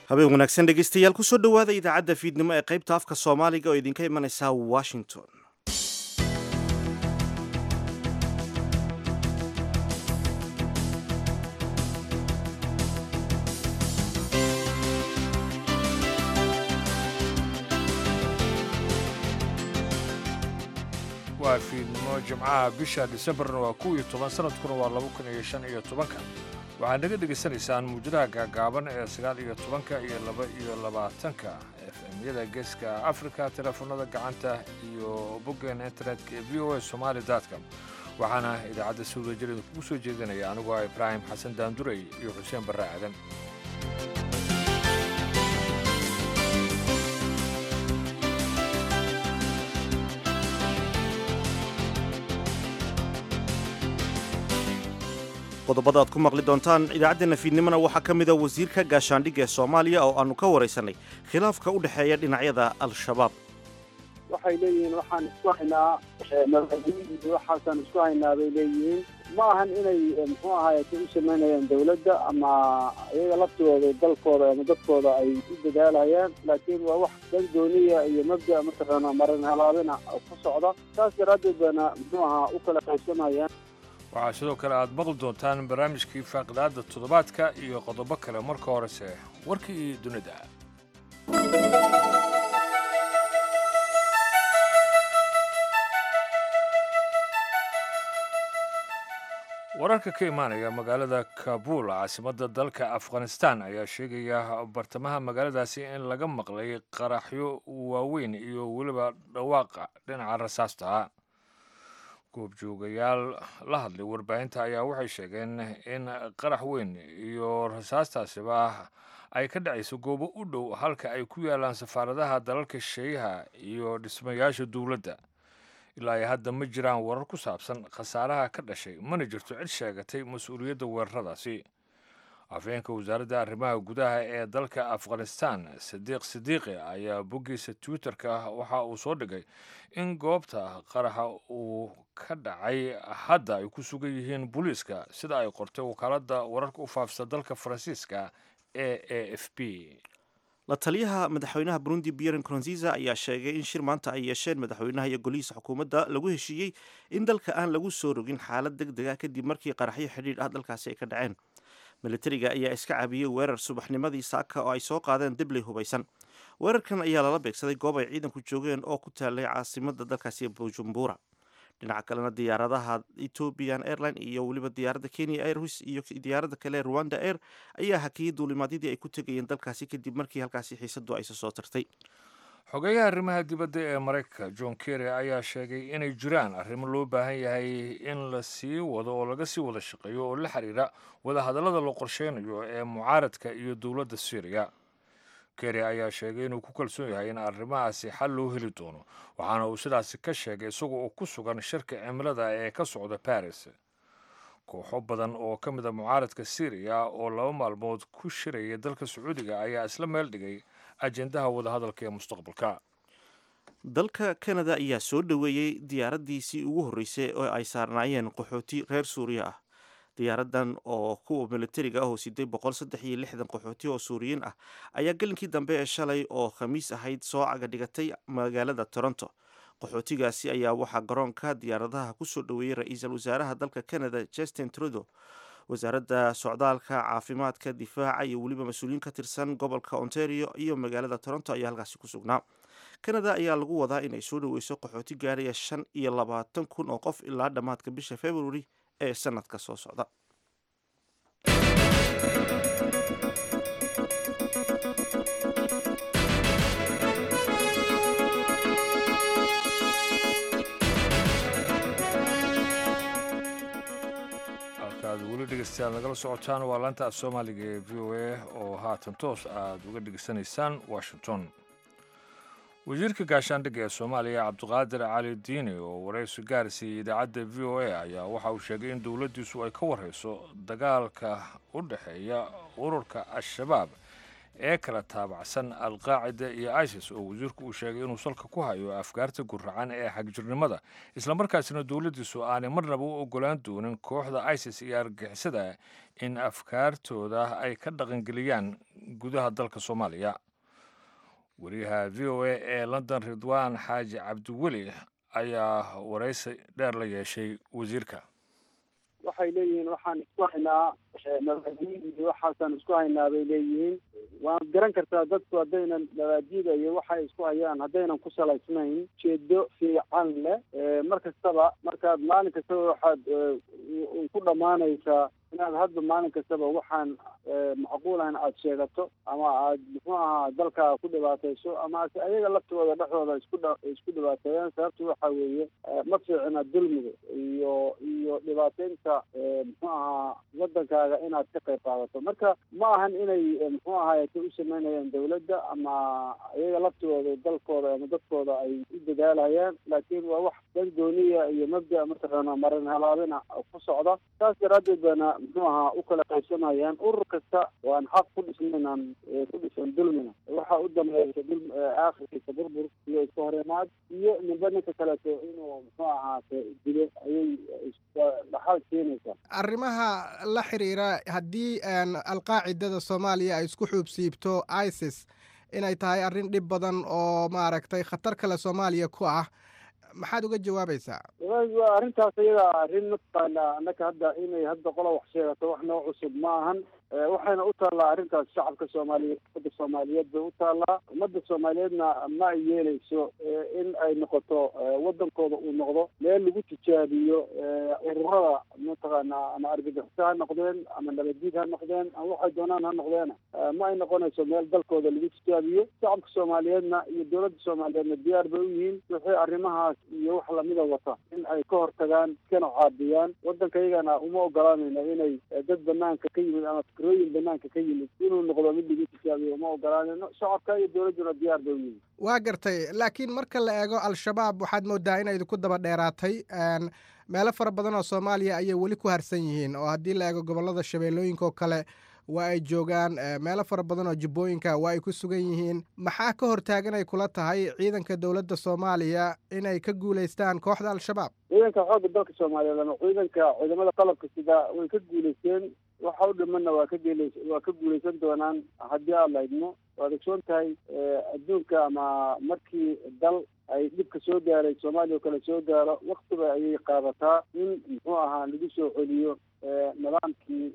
habeen wanaagsan dhegeystayaal kusoo dhowaada idaacadda fiidnimo ee qaybta afka soomaaliga oo idinka imanaysa washington waa fiidnimo jimcaha bisha disembarna waa kow iyo toban sanadkuna waa laba kun iyo shan iyo tobanka waxaad naga dhegaysanaysaan muujadaha gaagaaban ee sagaal iyo tobanka iyo laba iyo labaatanka efmyada geeska afrika teleefonada gacanta iyo boggeena internetka ee v o a somaali com waxaana idaacadda sawdajir idinkugu soo jeedinaya anigoo ah ibraahim xasan daandurey iyo xuseen barre aadan qodobada aad ku maqli doontaan idaacaddeena fiidnimona waxaa ka mida wasiirka gaashaandhigga ee soomaaliya oo aannu ka waraysanay khilaafka u dhexeeya dhinacyada al-shabaab waxay leeyihiin waxaan isku haynaa madaxweynihi waxaasaan isku haynaa bay leeyihiin ma ahan inay muxuu ahaayete u samaynayaan dawladda ama iyaga laftooda dalkooda ama dadkooda ay u dadaalayaan laakiin waa wax dan dooniya iyo mabda mataqaana marin halaabina ku socda saas daraaddeed baana muxuu ahaa u kala qaybsamayaan waxaa sidoo kale aad maqli doontaan barnaamijkii faaqidaadda toddobaadka iyo qodobo kale marka horese warkii dunida wararka ka imaanaya magaalada kabuul caasimadda dalka afghanistan ayaa sheegaya bartamaha magaaladaasi in laga maqlay qaraxyo waaweyn iyo weliba dhawaaqa dhinaca rasaasta goobjoogayaal la hadlay warbaahinta ayaa waxay sheegeen in qarax weyn iyo rasaastaasiba ay ka dhacayso goobo u dhow halka ay ku yaalaan safaaradaha dalalka sheeyaha iyo dhismayaasha dowladda ilaa ay hadda ma jiraan warar ku saabsan khasaaraha ka dhashay mana jirto cid sheegatay mas-uuliyadda weeraradaasi afhayeenka wasaaradda arrimaha gudaha ee dalka afghanistan sadiiq sidiiqi ayaa boggiisa twitterka waxa uu soo dhigay in goobta qaraxa uu ka dhacay hadda ay ku sugan yihiin booliiska sida ay qortay wakaaladda wararka u faafisa dalka faransiiska e a f b la taliyaha madaxweynaha burundi pierre nkurunziza ayaa sheegay in shir maanta ay yeesheen madaxweynaha iyo golihiisa xukuumadda lagu heshiiyey in dalka aan lagu soo rogin xaalad deg deg ah kadib markii qaraxyo xidhiidh ah dalkaasi ay ka dhaceen militariga ayaa iska caabiyey weerar subaxnimadii saaka oo ay soo qaadeen dibley hubaysan weerarkan ayaa lala beegsaday goob ay ciidanku joogeen oo ku taalay caasimada dalkaasi bujumbura dhinaca kalena diyaaradaha ethiopian airline iyo weliba diyaaradda kenya airways iyo diyaaradda kale rwanda air ayaa hakiyey duulimaadyadii ay ku tegayeen dalkaasi kadib markii halkaasi xiisadu ayse soo tartay xogeyaha arrimaha dibadda ee maraykanka john kerry ayaa sheegay inay jiraan arrimo loo baahan yahay in la sii wado oo laga sii wada shaqeeyo oo la xiriira wadahadallada la qorsheynayo ee mucaaradka iyo dowladda syriya kerry ayaa sheegay inuu ku kalsoon yahay in arrimahaasi xal loo heli doono waxaana uu sidaasi ka sheegay isagoo uu ku sugan shirka cimilada ee ka socda baris kooxo badan oo ka mid a mucaaradka syriya oo laba maalmood ku shiraya dalka sacuudiga ayaa isla meel dhigay ajendaha wadahadalka ee mustaqbalka dalka canada ayaa soo dhoweeyey diyaaraddiisii ugu horreysay oo ay saarnaayeen qaxooti reer suuriya ah diyaaradan oo kuwa militariga ah oo siday boqol saddex iyo lixdan qaxooti oo suuriyiin ah ayaa gelinkii dambe ee shalay oo khamiis ahayd soo caga dhigatay magaalada toronto qaxootigaasi ayaa waxaa garoonka diyaaradaha kusoo dhoweeyey ra-iisul wasaaraha dalka canada justin trudo wasaaradda socdaalka caafimaadka difaaca iyo weliba mas-uuliyiin ka tirsan gobolka ontario iyo magaalada toronto ayaa halkaasi ku sugnaa canada ayaa lagu wadaa inay soo dhoweyso qaxooti gaaraya shan iyo labaatan kun oo qof ilaa dhammaadka bisha february ee sanadka soo socda halkaad weli dhegeystayaal nagala socotaan waa laanta af soomaaliga ee v o a oo haatan toos aad uga dhegeysanaysaan washington wasiirka gaashaandhigga ee soomaaliya cabdiqaadir cali diini oo waraysi gaarsiiyey idaacadda v o a ayaa waxa uu sheegay in dowladdiisu ay ka warhayso dagaalka u dhexeeya ururka al-shabaab ee kala taabacsan alqaacida iyo isis oo wasiirku uu sheegay inuu salka ku hayo afkaarta guracan ee xagjirnimada islamarkaasina dowladdiisu aanay marnaba u ogolaan doonin kooxda isis iyo argixisada in afkaartooda ay ka dhaqangeliyaan gudaha dalka soomaaliya wariyaha v o a ee london ridwaan xaaji cabdiweli ayaa waraysi dheer la yeeshay wasiirka waxay leeyihiin waxaan isku haynaa mabaadiid iyo waxaasaan isku haynaa bay leeyihiin waan garan kartaa dadku haddaynan mabaadiida iyo waxay isku hayaan haddaynan ku salaysnayn jeedo fiican leh mar kastaba markaad maalin kastaba waxaad ku dhammaanaysaa inaad hadda maalin kastaba waxaan macquul ahayn aada sheegato ama aad muxuu ahaa dalkaaga ku dhibaatayso ama ase ayaga laftooda dhexdooda isku isku dhibaateeyaan sababtu waxa weeye ma fiicina dulmiga iyo iyo dhibaateynta muxuu ahaa wadankaaga inaad ka qayb qaadato marka ma ahan inay muxuu ahaayete u sameynayaan dawladda ama ayaga laftooda dalkooda ama dadkooda ay u dadaalhayaan laakiin waa wax dan gooniya iyo mabda mataqaana marin halaabina ku socda saas daraaddeed baana muxuu ahaa u kala qaybsamayaan urur kasta oo aan xaq ku dhisnaynan ku dhisan dulmina waxa u dambeeysa dul aakhirkiisa burbur iyo iska horimaad iyo ninba ninka kaleeto inuu muxuu ahaate dilo ayay dhaxal keenaysaa arrimaha la xiriira haddii alqaacidada soomaaliya ay isku xuubsiibto isis inay tahay arrin dhib badan oo maaragtay khatar kale soomaaliya ku ah maxaad uga jawaabaysaa waa arrintaas iyada arrin mataqaana annaka hadda inay hadda qola wax sheegato wax noo cusub ma ahan waxayna u taallaa arrintaas shacabka soomaaliyeed ummadda soomaaliyeed bay u taallaa ummadda soomaaliyeedna ma ay yeeleyso in ay noqoto wadankooda uu noqdo meel lagu tijaabiyo ururada mataqaana ama argagixisa ha noqdeen ama nabaddiid ha noqdeen ama waxay doonaan ha noqdeen ma ay noqonayso meel dalkooda lagu tijaabiyo shacabka soomaaliyeedna iyo dowladda soomaaliyeedna diyaar bay u yihiin wixii arrimahaas iyo wax lamida wata in ay ka hortagaan iskana caabiyaan waddanka iyagana uma ogolaanayna inay dad banaanka ka yimid ama fikrooyin banaanka ka yimid inuu noqdo mid lagu tijaabiyo uma ogolaanayno shacabka iyo dowladduna diyaar bay u yihiin waa gartay laakiin marka la eego al-shabaab waxaad moodaa inay ku daba dheeraatay meelo fara badan oo soomaaliya ayay weli ku harsan yihiin oo haddii la eego gobollada shabeellooyinka oo kale waa ay joogaan meelo fara badan oo jubbooyinka waa ay ku sugan yihiin maxaa ka hortaagan ay kula tahay ciidanka dowladda soomaaliya inay ka guulaystaan kooxda al-shabaab ciidanka xoogga dalka soomaaliyeed ama ciidanka ciidamada qalabka sida way ka guulaysteen waxa u dhimanna waa ka geelays waa ka guulaysan doonaan haddii aad la idmo waad ogsoon tahay adduunka ama markii dal ay dhibka soo gaaray soomaaliya oo kale soo gaaro waktiba ayay qaadataa in muxuu ahaa lagu soo celiyo nidaamkii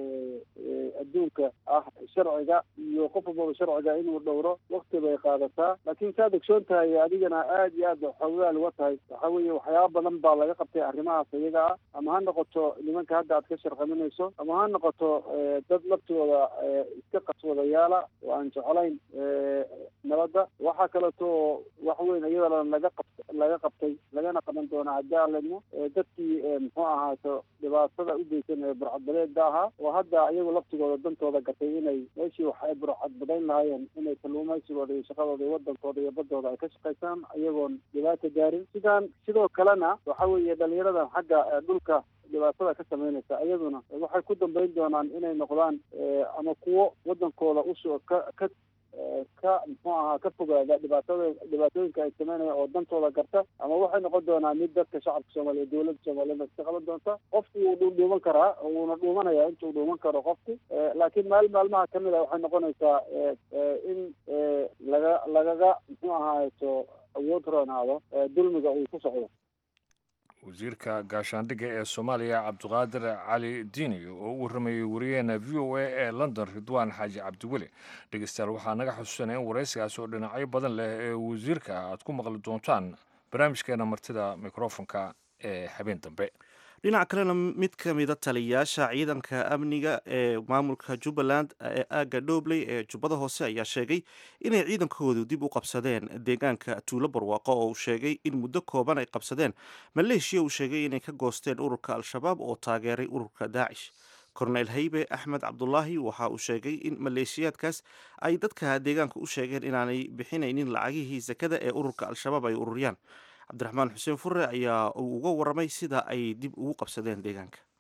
adduunka ah sharciga iyo qof walbaba sharciga inuu dhowro wakti bay qaadataa laakiin saad ogsoon tahay adigana aada iyo aad xoogaal uga tahay waxa weeye waxyaaba badan baa laga qabtay arrimahaas iyaga ah ama ha noqoto nimanka hadda aad ka sharqaminayso ama ha noqoto dad laftooda iska qaswadayaala oo aan jeclayn nabadda waxaa kaleeto wax weyn iyadana laga qab laga qabtay lagana qaban doonaa haddii aan ledmo dadkii muxuu ahaato dhibaatada u geysan ee burcadbadeeda ahaa oo hadda iyagu laftigooda dantooda gatay inay meeshii wax ay burcadbadayn lahaayeen inay kalluumaysigooda iyo shaqadooda iyo wadankooda iyo badooda ay ka shaqaysaan iyagoon dhibaata gaarin sidaan sidoo kalena waxa weeye dhalinyarada xagga dhulka dhibaatada ka samaynaysa iyaduna waxay ku dambeyn doonaan inay noqdaan ama kuwo wadankooda usoo ka ka ka muxuu ahaa ka fogaada dhibaatada dhibaatooyinka ay sameynayaan oo dantooda garta ama waxay noqon doonaa mid dadka shacabka soomaaliyeed dowladda soomaaliyeed iska qaban doonta qofku wuu dhuudhuuman karaa wuuna dhuumanaya intuu dhuuman karo qofku laakiin maalin maalmaha kamid a waxay noqonaysaa in laga lagaga muxuu ahaato awood roonaado dulmiga uu ku socdo wasiirka gaashaandhigga ee soomaaliya cabdiqaadir cali diini oo u warramayey wariyaheena v o a ee london ridwaan xaaji cabdiweli dhegeystayaal waxaa naga xusuusanaya in waraysigaas oo dhinacyo badan leh ee wasiirka aad ku maqli doontaan barnaamijkeena martida mikrofonka ee habeen dambe dhinaca kalena mid ka mida taliyayaasha ciidanka amniga ee maamulka jubbaland ee aagga dhobley ee jubbada hoose ayaa sheegay inay ciidankoodu dib u qabsadeen deegaanka tuulo barwaaqo oo uu sheegay in muddo kooban ay qabsadeen maleeshiya uu sheegay inay ka goosteen ururka al-shabaab oo taageeray ururka daacish korneyl haybe axmed cabdulaahi waxa uu sheegay in maleeshiyaadkaas ay dadka deegaanka u sheegeen inaanay bixinaynin lacagihii sakada ee ururka al-shabaab ay ururiyaan cabdiraxmaan xuseen fure ayaa uu uga waramay sida ay dib ugu qabsadeen deegaanka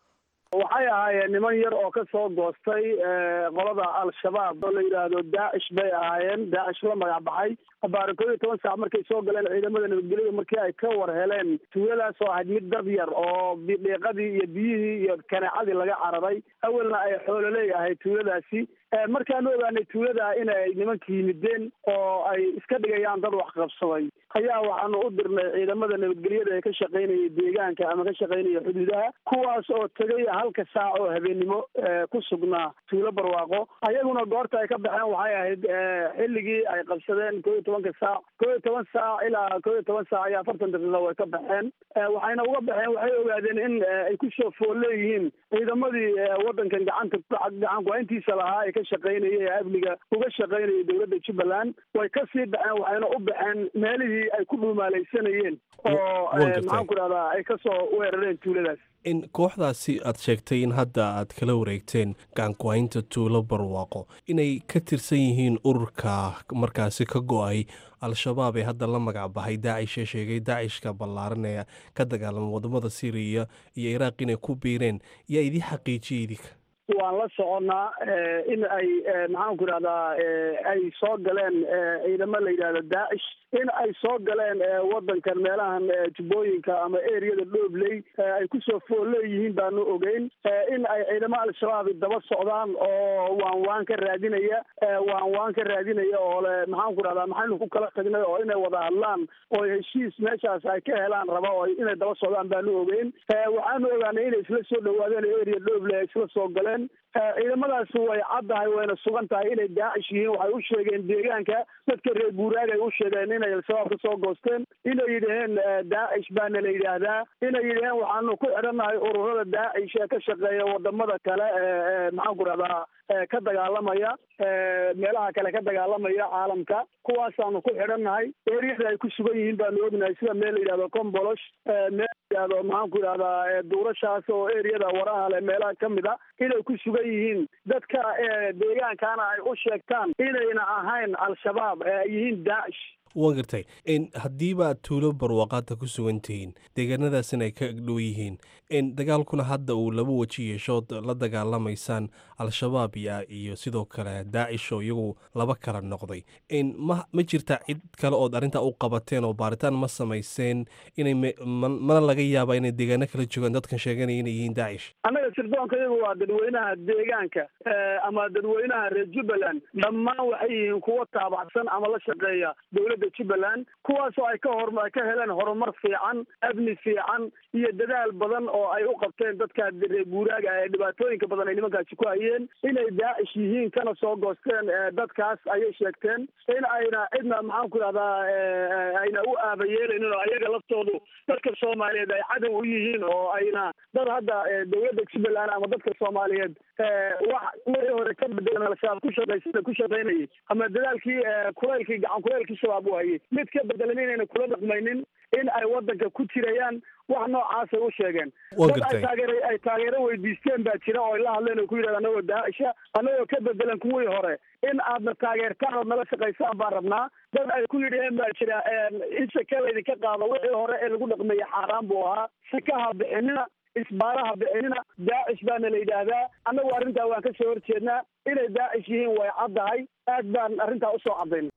waxay ahaayeen niman yar oo ka soo goostay qolada al-shabaab oo la yidhaahdo daacish bay ahaayeen daacish la magac baxay abaari koob iyo toban saac markay soo galeen ciidamada nabadgelyada markii ay ka war heleen tuuladaas oo ahayd mid dad yar oo dhiiqadii iyo biyihii iyo kaneecadii laga cararay awalna ay xoololey ahayd tuuladaasi markaanu ogaanay tuulada inay nimanka yimideen oo ay iska dhigayaan dad wax qabsaday ayaa waxaanu u dirnay ciidamada nabadgelyada ee ka shaqaynaya deegaanka ama ka shaqaynaya xuduudaha kuwaas oo tegay halka saac oo habeennimo ku sugnaa tuulo barwaaqo ayaguna goorta ay ka baxeen waxay ahayd xilligii ay qabsadeen koo iyo tobanka saac koo iyo toban saac ilaa koo iyo toban saac iyo afartan daqiiqa way ka baxeen waxayna uga baxeen waxay ogaadeen in ay kusoo fool leeyihiin ciidamadii wadankan gacanta gacan ku-hayntiisa lahaa ee ka shaqaynaya ee amniga uga shaqaynaya dowladda jubbaland way kasii baxeen waxayna u baxeen meelihii ay ku dhuumaalaysanayeen oo maxaan ku dhahdaa ay kasoo weerareen tuuladaas in kooxdaasi aad sheegtay in hadda aad kala wareegteen gacanku-haynta tuulo barwaaqo inay ka tirsan yihiin ururka markaasi ka go-ay al-shabaab ee hadda la magac bahay daacish ee sheegay daacishka ballaaran ee ka dagaalama wadamada syriya iyo iraaq inay ku biireen yaa idii xaqiijiyay idinka waan la soconnaa in ay maxaan ku idhahdaa ay soo galeen ciidamo la yidhahdo daacish in ay soo galeen wadankan meelahan jubbooyinka ama eriyada dhoobley ay kusoo fool leeyihiin baanu ogeyn in ay ciidamo al-shabaab daba socdaan oo waan waan ka raadinaya waan waan ka raadinaya oo le maxaan ku dhahdaa maxaynu ku kala tagnay oo inay wada hadlaan oo heshiis meeshaas ay ka helaan raba oo inay daba socdaan baanu ogeyn waxaanu ogaanay inay isla soo dhawaadeen eriya dhoobley ay isla soo galeen ciidamadaas way caddahay wayna sugan tahay inay daacish yihiin waxay u sheegeen deegaanka dadka reer guuraag ay u sheegeen inay al-shabaab ka soo goosteen inay yidhaheen daacish baana la yidhaahdaa inay yidhaheen waxaanu ku xidhannahay ururada daacish ee ka shaqeeya wadamada kale ee maxaan ku dhahdaa ka dagaalamaya meelaha kale ka dagaalamaya caalamka kuwaasaanu ku xidhannahay eriyada ay ku sugan yihiin baanu ognahay sida meel la yidhahdo combolosh meel la yidhahdo maxaan ku yidhahdaa duurashaas oo eriyada waraha leh meelaha kamid a inay ku sugan yihiin dadka deegaankana ay u sheegtaan inayna ahayn al-shabaab ee ay yihiin daacish waan gartay haddiiba aad tuulo barwaaqaadta ku sugan tihiin deegaanadaasina ay ka agdhow yihiin dagaalkuna hadda uu laba weji yeeshood la dagaalamaysaan al-shabaab iyo sidoo kale daacish oo iyagu laba kala noqday ma ma jirta cid kale ood arrintaa u qabateen oo baaritaan ma samayseen inay mana laga yaaba inay deegaano kala joogaan dadkan sheeganaya inay yihiin daacish annaga sirdoonka iyagu waa dadweynaha deegaanka ama dadweynaha reer jubbaland dhammaan waxay yihiin kuwo taabacsan ama la shaqeeya dowladda jubbaland kuwaasoo ay ka hor ay ka heleen horumar fiican amni fiican iyo dadaal badan oo ay u qabteen dadka reer guuraaga ee dhibaatooyinka badan ay nimankaasi ku hayeen inay daacish yihiin kana soo goosteen dadkaas ayay sheegteen in ayna cidna maxaan ku idhahdaa ayna u aabayeelaynin oo ayaga laftoodu dadka soomaaliyeed ay cadow u yihiin oo ayna dad hadda dowladda jubbaland ama dadka soomaaliyeed wax wixii hore ka bedelan al-shabaab ku shaqaysana ku shaqaynayay ama dadaalkii kulaylkii gacan kulaylkii shabaab u hayay mid ka bedelan inayna kula dhaqmaynin in ay wadanka ku jirayaan wax noocaasay u sheegeen dad ay taageer ay taageero weydiisteen baa jira oo ay la hadleen oo ku yidhahda anagoo daacisha anagoo ka bedelan kuwii hore in aadna taageertaan ood nala shaqaysaan baan rabnaa dad ay ku yidhaheen baa jira in shaka laydinka qaado wixii hore ee lagu dhaqmeeyey xaaraan buu ahaa shakaha bixinina isbaaraha bixinina daacish baana la yidhaahdaa annagu arrintaa waan ka soo horjeednaa inay daacish yihiin way caddahay aad baan arrintaa usoo caddayn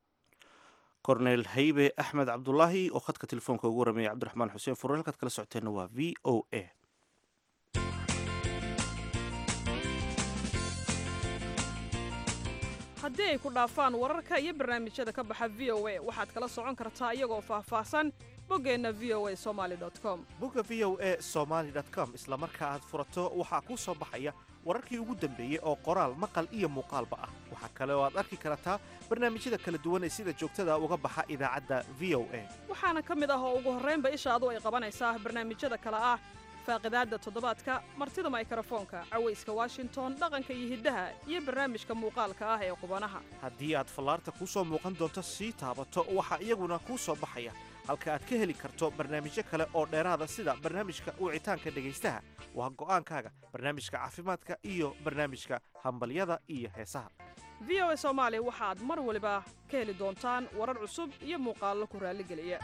korneyl haybe axmed cabdulaahi oo khadka telefoonka ugu warameeyay cabdiraxmaan xuseen furre halkaad kala socoteenna waa v o a haddii ay ku dhaafaan wararka iyo barnaamijyada ka baxa v o a waxaad kala socon kartaa iyagoo faahfaahsan boggeenna v o a somaali com bogga v o a somaali com isla marka aad furato waxaa kuu soo baxaya wararkii ugu dambeeyey oo qoraal maqal iyo muuqaalba ah waxaa kale oo aad arki kartaa barnaamijyada kala duwan ee sida joogtada uga baxa idaacadda v o a waxaana ka mid ah oo ugu horraynba ishaadu ay qabanaysaa barnaamijyada kale ah faaqidaadda toddobaadka martida maykrofoonka cawayska washington dhaqanka iyo hiddaha iyo barnaamijka muuqaalka ah ee qubanaha haddii aad fallaarta kuu soo muuqan doonto sii taabato waxaa iyaguna kuu soo baxaya halka aad ka heli karto barnaamijyo kale oo dheeraada sida barnaamijka wicitaanka dhegaystaha waa go'aankaaga barnaamijka caafimaadka iyo barnaamijka hambalyada iyo heesaha v o a soomaali waxaad mar waliba ka heli doontaan warar cusub iyo muuqaallo ku raalligeliya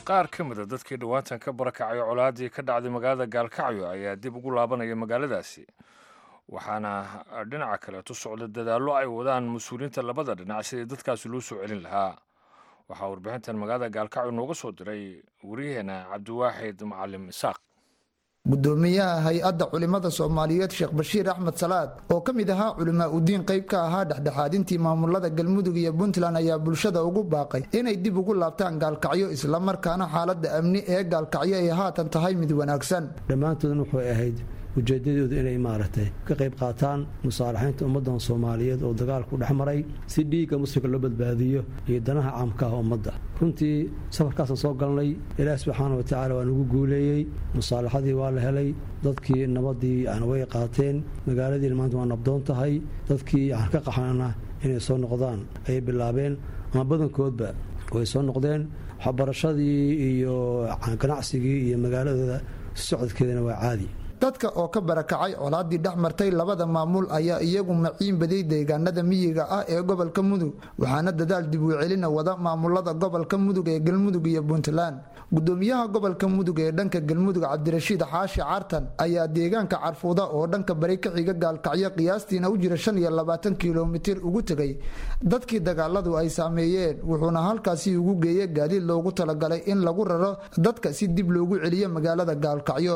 qaar ka mida dadkii dhowaantan ka barakacay colaaddii ka dhacday magaalada gaalkacyo ayaa dib ugu laabanaya magaaladaasi waxaana dhinaca kaleetu socda dadaallo ay wadaan mas-uuliyiinta labada dhinac sidii dadkaasi loo soo celin lahaa waxaa warbixintan magaalada gaalkacyo nooga soo diray waryaheena cabdiwaaxid macalim isaaq gudoomiyaha hay-adda culimada soomaaliyeed sheekh bashiir axmed salaad oo ka mid ahaa culimaa udiin qayb ka ahaa dhexdhexaadintii maamulada galmudug iyo puntland ayaa bulshada ugu baaqay inay dib ugu laabtaan gaalkacyo islamarkaana xaaladda amni ee gaalkacyo ay haatan tahay mid wanaagsan dhammaantoodna waxay ahayd ujeedadoodu inay maaragtay ka qayb qaataan musaalaxaynta ummaddan soomaaliyeed oo dagaalku dhex maray si dhiigga muslimka loo badbaadiyo iyo danaha caamka ah ummadda runtii safarkaasaan soo galnay ilaah subxaana wa tacaala waa nagu guuleeyey musaalaxadii waa la helay dadkii nabadii yani way qaateen magaaladiina maanta waa nabdoon tahay dadkii aan ka qaxnana inay soo noqdaan ayay bilaabeen ama badankoodba way soo noqdeen waxbarashadii iyo ganacsigii iyo magaaladooda socodkeedana waa caadi dadka oo ka barakacay colaadii dhex martay labada maamul ayaa iyagu maciin baday deegaanada miyiga ah ee gobolka mudug waxaana dadaal dib u celina wada maamulada gobolka mudug ee galmudug iyo puntland gudoomiyaha gobolka mudug ee dhanka galmudug cabdirashiid xaashi cartan ayaa deegaanka carfuuda oo dhanka bari ka xiga gaalkacyo qiyaastiina u jira shan iyo labaatan kilomitir ugu tegay dadkii dagaaladu ay saameeyeen wuxuuna halkaasi ugu geeyey gaadiid loogu talagalay in lagu raro dadka si dib loogu celiyo magaalada gaalkacyo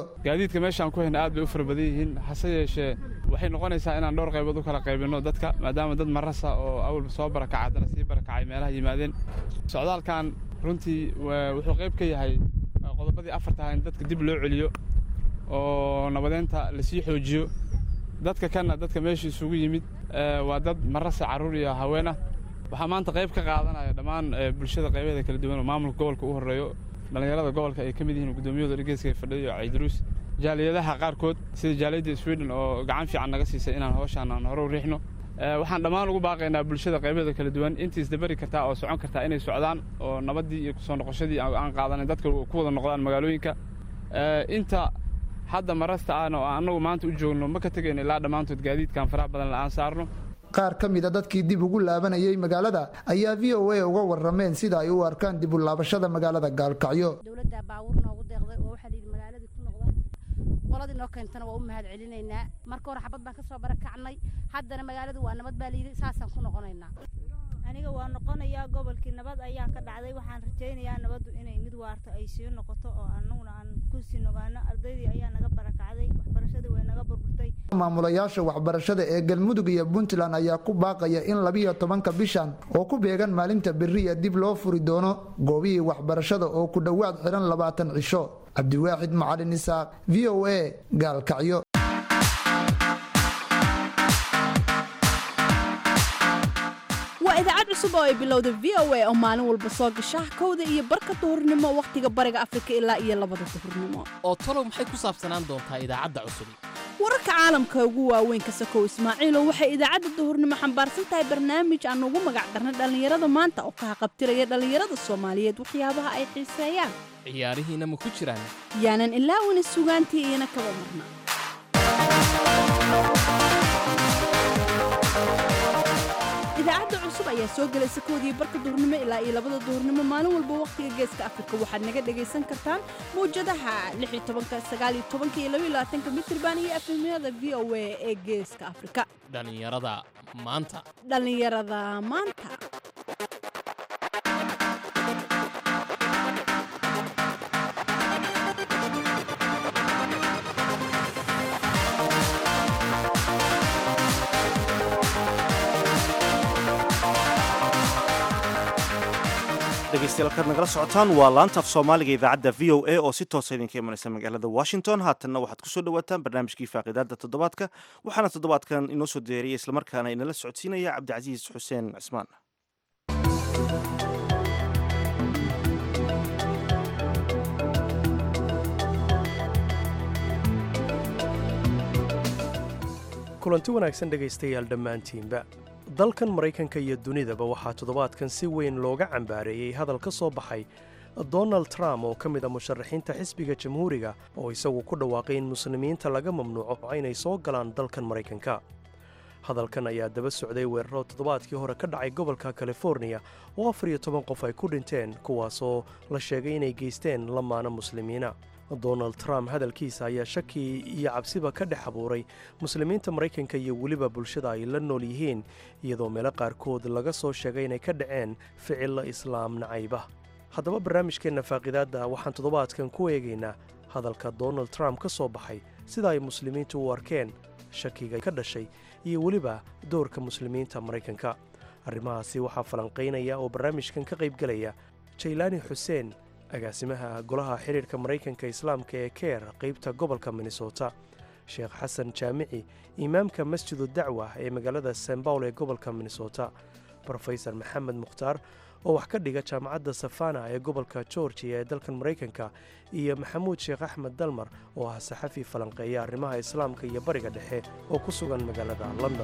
aad bay u fara badan yihiin hase yeeshee waxay noqonaysaa inaan dhowr qaybood u kala qaybinno dadka maadaama dad marasa oo awalba soo barakacay haddana sii barakacay meelaha yimaadeen socdaalkan runtii wuxuu qayb ka yahay qodobadii afartaha in dadka dib loo celiyo oo nabadeynta lasii xoojiyo dadka kanna dadka meesha isugu yimid waa dad marasa carruur iyo haween ah waxaa maanta qayb ka qaadanaya dhammaan bulshada qaybaheeda kala duwan oo maamulka gobolka u horreeyo dhallinyarada gobolka ay ka mid yihiin gudoomiyahooda dhegeyska fadhiyo caydaruus jaaliyadaha qaarkood sida jaaliyadda sweden oo gacan fiican naga siisay inaan hawshaan aan hore u riixno waxaan dhammaan ugu baaqaynaa bulshada qaybaheeda kala duwan intii isdabari kartaa oo socon kartaa inay socdaan oo nabaddii iyo kusoo noqoshadii aan qaadanin dadka ku wada noqdaan magaalooyinka inta hadda marasta ahna oo annagu maanta u joogno ma ka tegayno ilaa dhammaantood gaadiidkan faraha badan la'aan saarno qaar ka mida dadkii dib ugu laabanayay magaalada ayaa v o a uga warrameen sida ay u arkaan dib u laabashada magaalada gaalkacyo qoladii noo keentana waa u mahad celinaynaa marka hore xabad baan ka soo barakacnay haddana magaaladu waa nabad baa layidhi saasaan ku noqonaynaa aniga waa noqonayaa gobolkii nabad ayaa ka dhacday waxaan rajaynayaa nabaddu inay mid waarto ay sii noqoto oo annaguna aan ku sii nogaano ardaydii ayaa naga barakacday waxbarashadii way naga burburtay maamulayaasha waxbarashada ee galmudug iyo puntland ayaa ku baaqaya in labiyo tobanka bishan oo ku beegan maalinta beriya dib loo furi doono goobihii waxbarashada oo ku dhowaad xiran labaatan cisho cabdiwaaxid macalin isaaq v o a gaalkacyo waa idaacad cusub oo ay bilowda v o a oo maalin walba soo gasha kowda iyo barka duhurnimo wakhtiga bariga afrika ilaa iyo labada duhurnimo oo talow maxay ku saabsanaan doontaa idaacadda cusub wararka caalamka ugu waaweyn ka sakow ismaaciilow waxay idaacadda duhurnimo xambaarsan tahay barnaamij aan ugu magac darnay dhallinyarada maanta oo ka haqabtiraya dhallinyarada soomaaliyeed waxyaabaha ay xiiseeyaan ciyaarihiina ma ku jiraan yaanan ilaawina sugaantii iyana kaba marna idaacadda cusub ayaa soo gelaysa koodii barka duhurnimo ilaa iyo labada duhurnimo maalin walba wakhtiga geeska afrika waxaad naga dhagaysan kartaan mawjadaha mitirban iyo efemyada v o a ee geeska afrika dhallinyarada maanta dhallinyarada maanta dhegeystayaal kaad nagala socotaan waa laanta af soomaaliga idaacadda v o a oo si toosa idinka imanaysa magaalada washington haatanna waxaad kusoo dhawaataan barnaamijkii faaqidaada toddobaadka waxaana toddobaadkan inoo soo deeriyay islamarkaana inala socodsiinaya cabdicasiis xuseen cismaan kulanti wanaagsan dhegaystayaal dhammaantiinba dalkan maraykanka iyo dunidaba waxaa toddobaadkan si weyn looga cambaareeyey hadal ka soo baxay donald trump oo ka mid a musharaxiinta xisbiga jamhuuriga oo isagu ku dhawaaqay in muslimiinta laga mamnuuco inay soo galaan dalkan maraykanka hadalkan ayaa daba socday weeraro toddobaadkii hore ka dhacay gobolka californiya oo afar iyo toban qof ay ku dhinteen kuwaasoo la sheegay inay geysteen lamaana muslimiina donald trump hadalkiisa ayaa shaki iyo cabsiba ka dhex abuuray muslimiinta maraykanka iyo weliba bulshada ay la nool yihiin iyadoo meelo qaarkood laga soo sheegay inay ka dhaceen ficillo islaam nacayba haddaba barnaamijkeenna faaqidaadda waxaan toddobaadkan ku eegaynaa hadalka donald trump ka soo baxay sida ay muslimiintu u arkeen shakiga ka dhashay iyo weliba doorka muslimiinta maraykanka arrimahaasi waxaa falanqaynaya oo barnaamijkan ka qaybgelaya jaylaani xuseen agaasimaha golaha xidhiirka maraykanka islaamka ee keer qaybta gobolka minnesota sheekh xasan jaamici imaamka masjidu dacwa ee magaalada san bawl ee gobolka minnesota brofesor maxamed mukhtaar oo wax ka dhiga jaamacadda safana ee gobolka georgiya ee dalkan maraykanka iyo maxamuud sheekh axmed dalmar oo ah saxafi falanqeeya arrimaha islaamka iyo bariga dhexe oo ku sugan magaalada london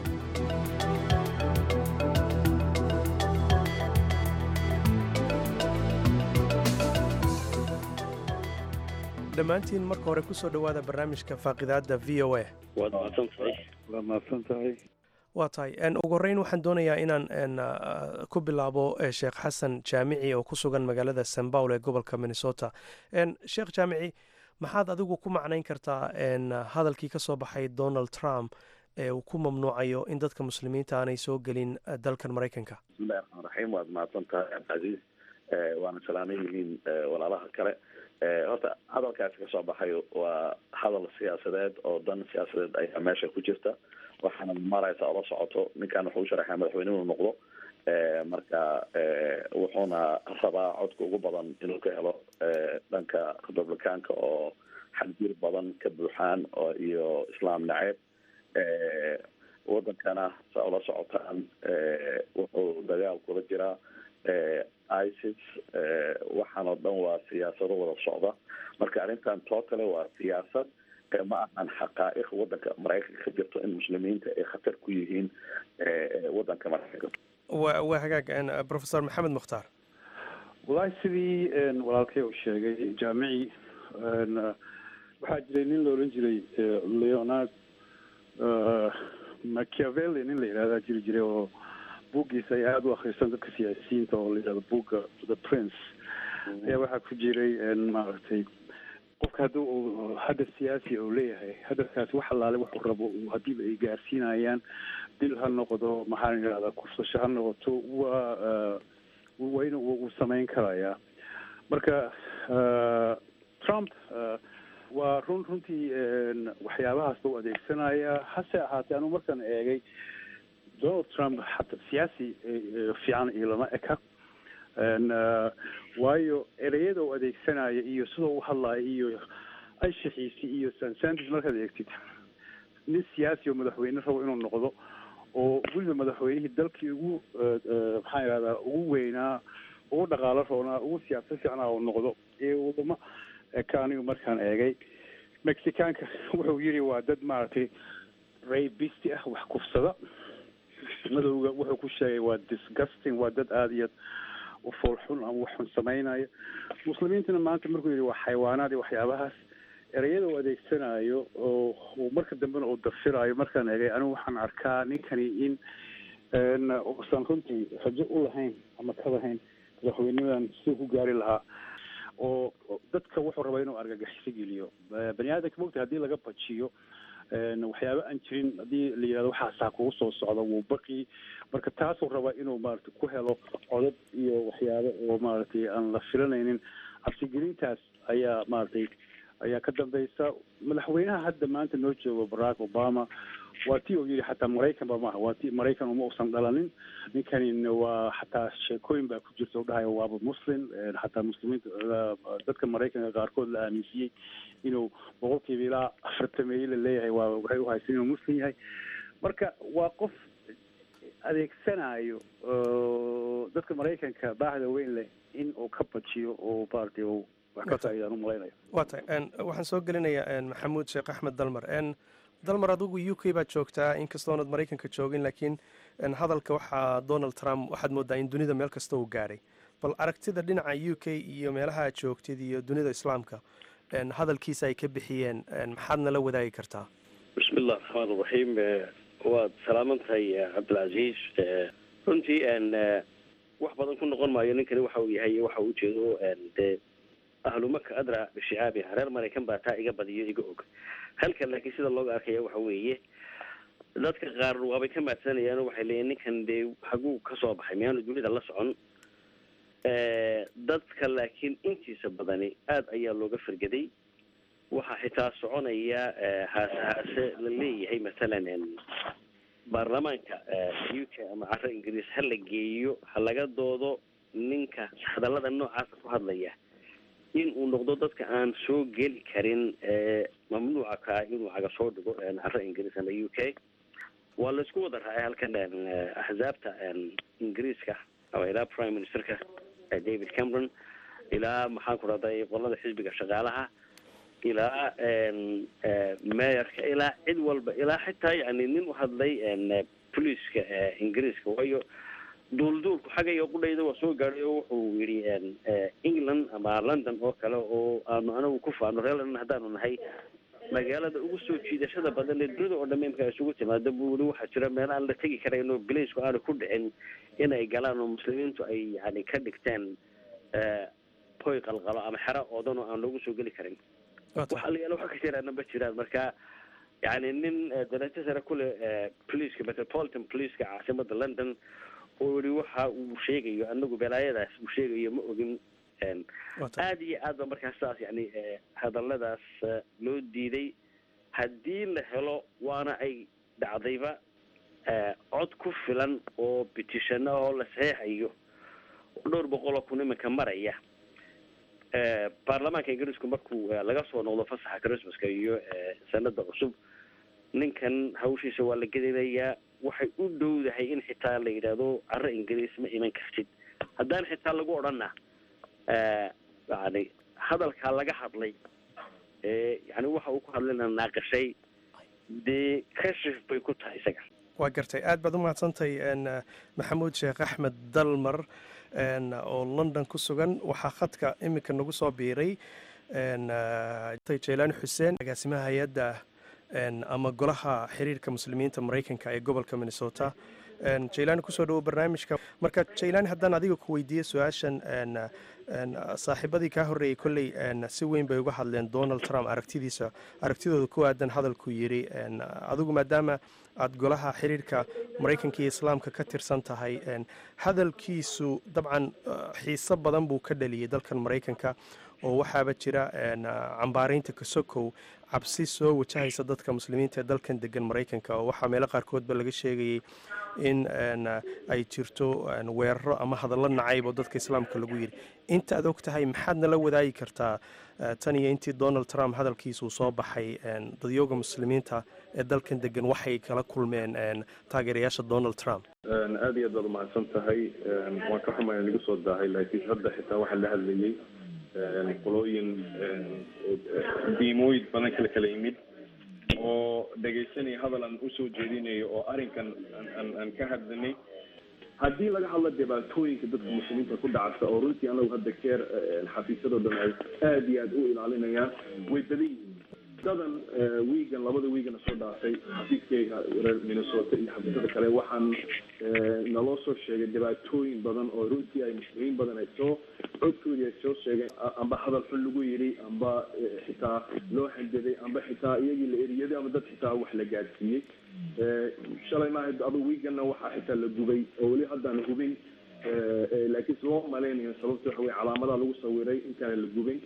dhammaantiin marka hore kusoo dhowaada barnaamijka faaqidaadda v o a waad mahadsan tahay waa tahay ugu horreyn waxaan doonayaa inaan ku bilaabo sheekh xasan jaamici oo ku sugan magaalada san bawl ee gobolka minnesota sheekh jaamici maxaad adigu ku macnayn kartaa hadalkii ka soo baxay donald trump ee uu ku mamnuucayo in dadka muslimiinta aanay soo gelin dalkan maraykanka bismillahi raxmaan raxiim waad mahadsan tahay cabdicasiis waana salaaman yihiin walaalaha kale horta hadalkaasi kasoo baxay waa hadal siyaasadeed oo dan siyaasadeed ayaa meesha ku jirta waxaana maraysa ola socoto ninkan wuxuu u sharaxay madaxweyne inuu noqdo marka wuxuuna rabaa codka ugu badan inuu ka helo dhanka republicaanka oo xadgir badan ka buuxaan oo iyo islaam naceeb wadankana saa ula socotaan wuxuu dagaal kula jiraa isis waxaan oo dhan waa siyaasado wada socda marka arrintan totale waa siyaasad ma ahan xaqaa'iq wadanka maraykanka ka jirto in muslimiinta ay khatar ku yihiin wadanka maraykanka wa waa hagaag professor maxamed mukhtaar wallaahi sidii walaalkay uu sheegay jaamici waxaa jiray nin la odhan jiray leonard machiavelli nin la yidhahdaa jiri jiray oo buuggiisa ay aada u akhrisan dadka siyaasiyiinta oo la yidhahdo buugga the prince ayaa waxaa ku jiray maaragtay qofka haddii uu hadaf siyaasi uu leeyahay hadafkaasi wax allaale wuxuu rabo haddiiba ay gaarsiinayaan dil ha noqdo maxaan idhahdaa kufsasho ha noqoto waa waa in uu samayn karayaa marka trump waa run runtii waxyaabahaasba u adeegsanaya hase ahaatee anuu markaan eegay donald trump xataa siyaasi fiican iyo lama eka waayo ereyada uu adeegsanaya iyo sidoo u hadlaya iyo anshaxiisi iyo sansandis markaad eegtid nin siyaasi oo madaxweyne rabo inuu noqdo oo weliba madaxweynihii dalkii ugu maxaan idhahdaa ugu weynaa ugu dhaqaalo roonaa ugu siyaasad fiicnaa uu noqdo ee wadamo eka anigu markaan eegay mexicaanka wuxuu yidhi waa dad maaragtay rabisti ah wax kufsada madowga wuxuu ku sheegay waa disgusting waa dad aada iyo u foolxun ama wax xun samaynaya muslimiintana maanta markuu yidhi waa xayawaanaad iyo waxyaabahaas ereyada uu adeegsanayo oo uu marka dambena uu dafirayo markaan eegay anigu waxaan arkaa ninkani in uusan runtii rajo u lahayn ama ka lahayn madaxweynimadan siduu ku gaari lahaa oo dadka wuxuu rabaa inuu argagaxiso geliyo bani aadamka mogta haddii laga bajiyo waxyaaba aan jirin haddii la yidhahdo waxaasaa kugu soo socda wuu baqi marka taasuu rabaa inuu maaragtay ku helo codad iyo waxyaabo oo maaragtay aan la filanaynin cabsigelintaas ayaa maaragtay ayaa ka dambeysa madaxweynaha hadda maanta noo joogo barack obama waa tii uu yidhi xataa maraykan ba maaha waa ti maraykan uma usan dhalanin ninkanin waa xataa sheekooyin baa ku jirta u dhahayo waaba muslim xataa muslimiinta dadka maraykanka qaarkood la aaminsiiyey inuu boqolkiiba ilaa afartameeye la leeyahay waa waxay uhaysan inuu muslim yahay marka waa qof adeegsanayo dadka maraykanka baahda weyn leh in uu ka bajiyo oo maaragtay uu wax ka faa'iidaan u malaynayo waa tahay waxaan soo gelinayaa maxamuud sheekh axmed dalmar dalmar adigu u k baad joogtaa inkastoonad maraykanka joogin laakiin hadalka waxaa donald trump waxaad moodaa in dunida meel kasta uu gaadhay bal aragtida dhinaca u k iyo meelaha aad joogtid iyo dunida islaamka hadalkiisa ay ka bixiyeen maxaad nala wadaagi kartaa bismi illah raxmaan iraxiim waad salaaman tahay cabdilcasiis runtii wax badan ku noqon maayo ninkani waxa uu yahay waxa uu ujeedo dee ahlumaka adra bishicaabi reer maraykan baa taa iga badiyo iga og halkan laakiin sida looga arkaya waxa weeye dadka qaar waabay ka maadsanayaan waxay leeyihin ninkan dee haguu kasoo baxay miyaanu dunida la socon dadka laakiin intiisa badani aada ayaa looga fargeday waxaa xitaa soconaya haase haase la leeyahay masalan baarlamaanka u k ama caro ingiriis ha la geeyo ha laga doodo ninka hadallada noocaasa ku hadlaya in uu noqdo dadka aan soo geli karin mamnuuca ka inuu caga soo dhigo caro ingiriis ama u k waa laisku wada raacay halkan axzaabta ingiriiska ama ilaa prime ministerka david cameron ilaa maxaan ku rahday qolada xisbiga shaqaalaha ilaa meyorka ilaa cid walba ilaa xitaa yani nin u hadlay poliiska ingiriiska waayo duulduulku xagga iyo qudhayda waa soo gaadhay oo wuxuu yidhi england ama london oo kale oo aanu anagu ku faano reer london haddaanu nahay magaalada ugu soo jiidashada badan ee dunida oo dhamme imka isugu timaado buu weli waxaa jira meel aan la tegi karayn oo bilaysku aanu ku dhicin inay galaan oo muslimiintu ay yani ka dhigteen hoy qalqalo ama xero oodan oo aan loogu soo geli karin waxa la yaala waxa ka jiraana ma jiraan marka yani nin darajo sare kule poliiska metropolitan poliiska caasimada london oo yihi waxa uu sheegayo anagu balaayadaas uu sheegayo ma ogin aada iyo aad ba markaa sidaas yani hadaladaas loo diiday haddii la helo waana ay dhacdayba cod ku filan oo bitishano oo la saxeexayo oo dhowr boqol oo kun iminka maraya baarlamaanka ingiriisku markuu laga soo noqdo fasaxa christmaska iyo sanada cusub ninkan hawshiisa waa la gedinayaa waxay u dhowdahay in xitaa la yidhaahdo caro ingiriis ma iman kartid haddaan xitaa lagu odhana yani hadalkaa laga hadlay yani waxa uu ku hadlayna naaqashay dee kashif bay ku tahay isaga waa gartay aad baad u mahadsantahay maxamuud sheekh axmed dalmar oo london ku sugan waxaa khadka iminka nagu soo biiray jaylaan xuseen agaasimaha hay-adda ama golaha xiriirka muslimiinta maraykanka ee gobolka minnesota jaylaan kusoo dhawo barnaamijka marka jaylaan haddaan adiga ku weydiiye su-aashan saaxiibadii kaa horreeyey kolley si weyn bay uga hadleen donald trump aragtidiisa aragtidooda ku aadan hadalku yidhi adigu maadaama aada golaha xiriirka maraykanka iyo islaamka ka tirsan tahay hadalkiisu dabcan xiiso badan buu ka dhaliyey dalkan maraykanka oo waxaaba jira cambaaraynta kasokow cabsi soo wajahaysa dadka muslimiinta ee dalkan degan maraykanka oo waxaa meelo qaarkoodba laga sheegayey in ay jirto weeraro ama hadallo nacayb oo dadka islaamka lagu yidhi inta aad og tahay maxaad nala wadaagi kartaa tan iyo intii donald trump hadalkiisuu soo baxay dadyooga muslimiinta ee dalkan degan waxay kala kulmeen taageerayaasha donald trump aada iyo aad baad umahadsan tahay waan ka xumaya nagu soo daahay laakiin hadda xitaa waxaa la hadlayey qolooyin diimooyin badan kala kala yimid oo dhegaysanaya hadal aan usoo jeedinayo oo arrinkan aan aan ka hadlanay haddii laga hadlo dhibaatooyinka dadka muslimiinta ku dhacasa oo runtii anagu hadda keer xafiisyadoo dhan ay aada iyo aada u ilaalinayaan way badan yihiin dadan wiigan labada wiigana soo dhaafay xafiiskeyga reer minnesota iyo xafiisyada kale waxaan naloo soo sheegay dhibaatooyin badan oo runtii ay muslimiin badan ay soo codkoodii ay soo sheegeen amba hadal xun lagu yidhi amba xitaa loo hanjaday amba xitaa iyagii la eriyaday ama dad xitaa wax la gaadsiiyey shalay maaha adu wiiganna waxaa xitaa la gubay oo weli haddaan hubin laakiin loo malaynayo sababta waxa weye calaamadaha lagu sawiray intaana la gubin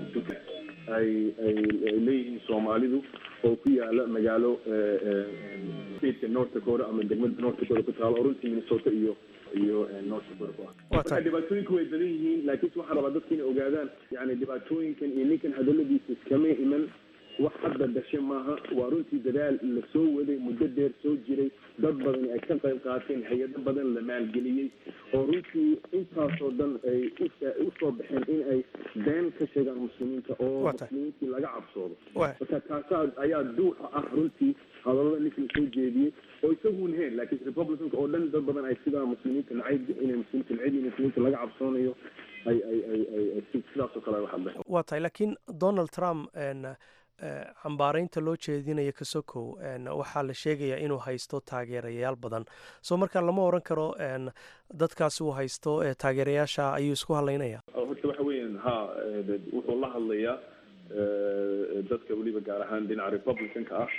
ay ay leeyihiin soomaalidu oo ku yaala magaalo stateka north dakota ama degmada north dakota ku taalo oo runtii minnesota iyo iyo north dakota ku ah marka dhibaatooyinku way badan yihiin laakiin waxaan rabaa dadka inay ogaadaan yani dhibaatooyinkan iyo ninkan hadaladiisa iskama iman wax hadda dhashe maaha waa runtii dadaal la soo waday muddo dheer soo jiray dad badan ay ka qayb qaateen hay-ado badan la maalgeliyey oo runtii intaasoo dhan ay usoo baxeen in ay been ka sheegaan muslimiinta oo muslimiintii laga cabsoodo marka taasaa ayaa duuxa ah runtii hadallada ninka la soo jeediyey oo isaguun heen laakiin republicanka oo dhan dad badan ay sidaa muslimiinta nacayb inay muslimiinta nacayb in muslimiinta laga cabsoonayo ay ay ay ay sidaasoo kale u hadleen waa tahay laakiin donald trump cambaaraynta loo jeedinaya kasokow waxaa la sheegayaa inuu haysto taageerayaal badan soo markaa lama oran karo dadkaasi uu haysto taageerayaasha ayuu isku hadlaynaya horta waxa weeyaan ha wuxuu la hadlayaa dadka weliba gaar ahaan dhinaca republicanka ah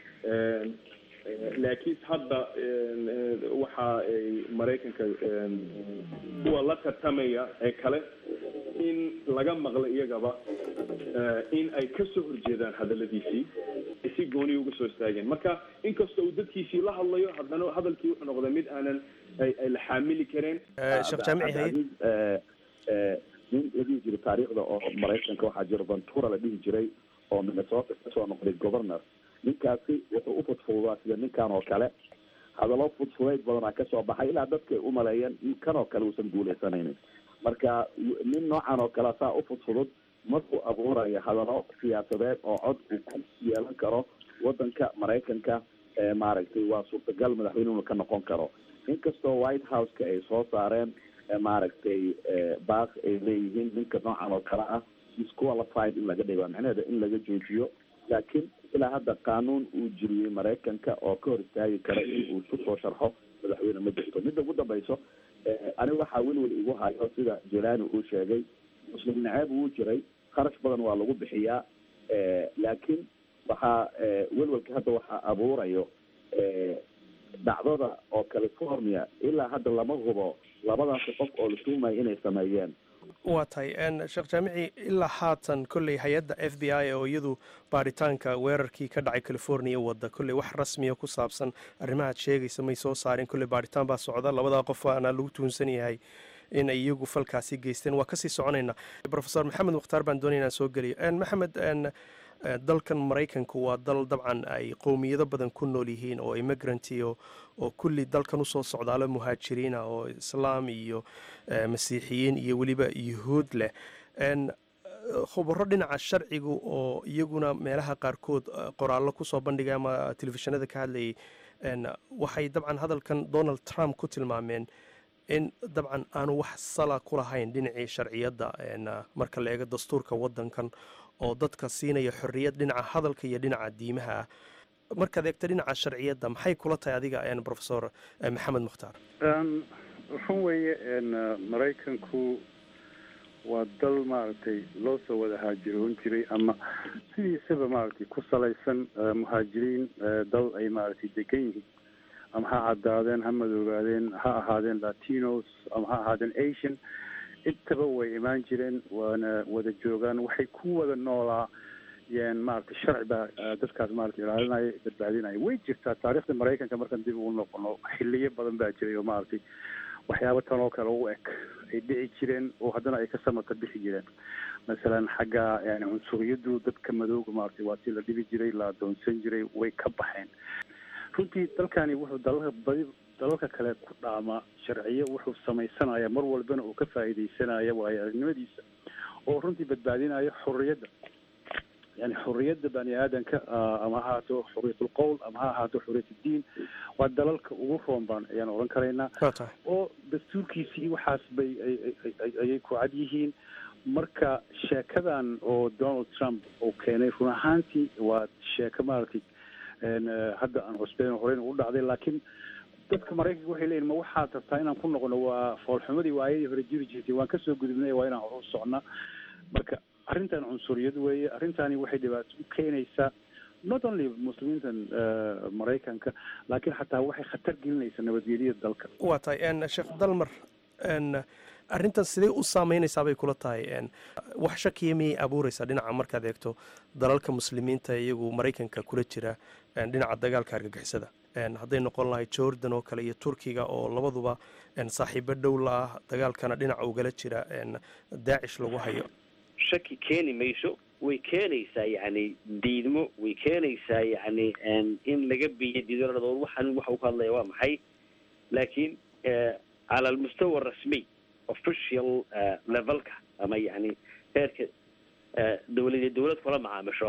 laakiin hadda waxa ay maraykanka kuwa la tartamaya ee kale in laga maqlo iyagaba in ay ka soo horjeedaan hadaladiisii si gooniya uga soo istaageen marka inkastoo uu dadkiisii la hadlayo haddana hadalkii wuxuu noqday mid aanan ay la xaamili kareen sheekh jaamici haye nin la dhihi jiray taariikhda oo maraykanka waxaa jira ventura la dhihi jiray oo minnesota kasoo noqday governor ninkaasi wuxuu u fudfududaa sida ninkan oo kale hadallo fudfudayd badanaa kasoo baxay ilaa dadkay u maleeyeen in kan oo kale uusan guuleysanaynin marka nin noocan oo kale saa u fudfudud markuu abuurayo hadallo siyaasadeed oo cod uu ku yeelan karo wadanka maraykanka maaragtay waa suurtagal madaxweyne inuu ka noqon karo inkastoo white house-ka ay soo saareen maaragtay baaq ay leeyihiin ninka noocan oo kale ah disqualified in laga dhigo micnaheeda in laga joojiyo laakiin ilaa hadda qaanuun uu jiriyey maraykanka oo ka hor istaagi kara in uu isu soo sharxo madaxweyne ma jirto midda ugu dambayso aniga waxaa welwel igu hayo sida jelani uu sheegay muslim naceeb uu jiray kharash badan waa lagu bixiyaa laakiin waxaa welwelka hadda waxaa abuurayo dhacdada oo california ilaa hadda lama hubo labadaasi qof oo la tuumayo inay sameeyeen waa tahay sheekh jaamici ilaa haatan kolley hay-adda f b i oo iyadu baaritaanka weerarkii ka dhacay california wadda kolley wax rasmiya ku saabsan arrimahaad sheegaysa may soo saareen kolley baaritaan baa socda labadaa qof aana lagu tuunsan yahay in ay iyagu falkaasi geysteen waa kasii soconaynaa rofesor maxamed mukhtaar baan doonaya inaan soo geliyo maxamed dalkan maraykanku waa dal dabcan ay qowmiyado badan ku nool yihiin oo immigranti oo kulli dalkan usoo socdaalo muhaajiriina oo islaam iyo masiixiyiin iyo weliba yuhuud leh khubaro dhinaca sharcigu oo iyaguna meelaha qaarkood qoraallo kusoo bandhigay ama telefishinada ka hadlayay waxay dabcan hadalkan donald trump ku tilmaameen in dabcan aanu wax sala ku lahayn dhinacii sharciyadda marka la eego dastuurka wadankan oo dadka siinaya xorriyad dhinaca hadalka iyo dhinaca diimaha ah markaad eegto dhinaca sharciyadda maxay kula tahay adiga profesor maxamed mukhtaar run weeye maraykanku waa dal maaragtay loo soo wada haajiroon jiray ama sidiisaba maaragtay ku salaysan muhaajiriin dal ay maaragtay degan yihiin ama ha caddaadeen ha madoogaadeen ha ahaadeen latinos ama ha ahaadeen asian intaba way imaan jireen waana wada joogaan waxay ku wada noolaa yeen maaragtay sharci baa dadkaas maaragtay ilaalinaya badbaadinaya way jirtaa taariikhda maraykanka markaan dib ugu noqono xiliyo badan baa jiray oo maaragtay waxyaabo tan oo kale u eg ay dhici jireen oo haddana ay ka samata bixi jireen masalan xagga yani cunsuriyadu dadka madooga maaragtay waa tii la dhibi jiray la adoonsan jiray way ka baxeen runtii dalkani wuxuu dalalka badi dalalka kale ku dhaamaa sharciyo wuxuu samaysanaya mar walbana uu ka faa'iidaysanaya waayo aragnimadiisa oo runtii badbaadinaya xorriyadda yani xorriyadda bani aadanka ama ha ahaato xorriyatul qowl ama ha ahaato xorriyatuddiin waa dalalka ugu roon baan ayaan odhan karaynaa oo dastuurkiisii waxaas bay ayay ku cad yihiin marka sheekadan oo donald trump uu keenay run ahaantii waa sheeko maaragtay hadda aan cusbeyn horeyn u dhacday laakiin dadka maraykanka waxay leeyihin ma waxaad rabtaa inaan ku noqono waa foolxumadii waayadii hore jiri jirtay waan kasoo gudubnay waa inaan hor u socnaa marka arrintan cunsuriyad weeye arrintani waxay dhibaato u keenaysaa not only muslimiintan maraykanka laakiin xataa waxay khatar gelinaysaa nabadgelyada dalka waa tahay sheekh dalmar arrintan sidee u saameynaysaa bay kula tahay wax shakiya miyay abuureysaa dhinaca markaad eegto dalalka muslimiinta iyagu maraykanka kula jira dhinaca dagaalka argagixisada hadday noqon lahay jordan oo kale iyo turkiga oo labaduba saaxiibo dhow la ah dagaalkana dhinaca ugala jira daacish lagu hayo shaki keeni mayso way keenaysaa yacni diidmo way keenaysaa yacni in laga biyo diidoladood waxaan waxa uu ka hadlaya waa maxay laakiin cala almustawa rasmiy official levelka ama yani heerka dawlad dawlad kula macaamisho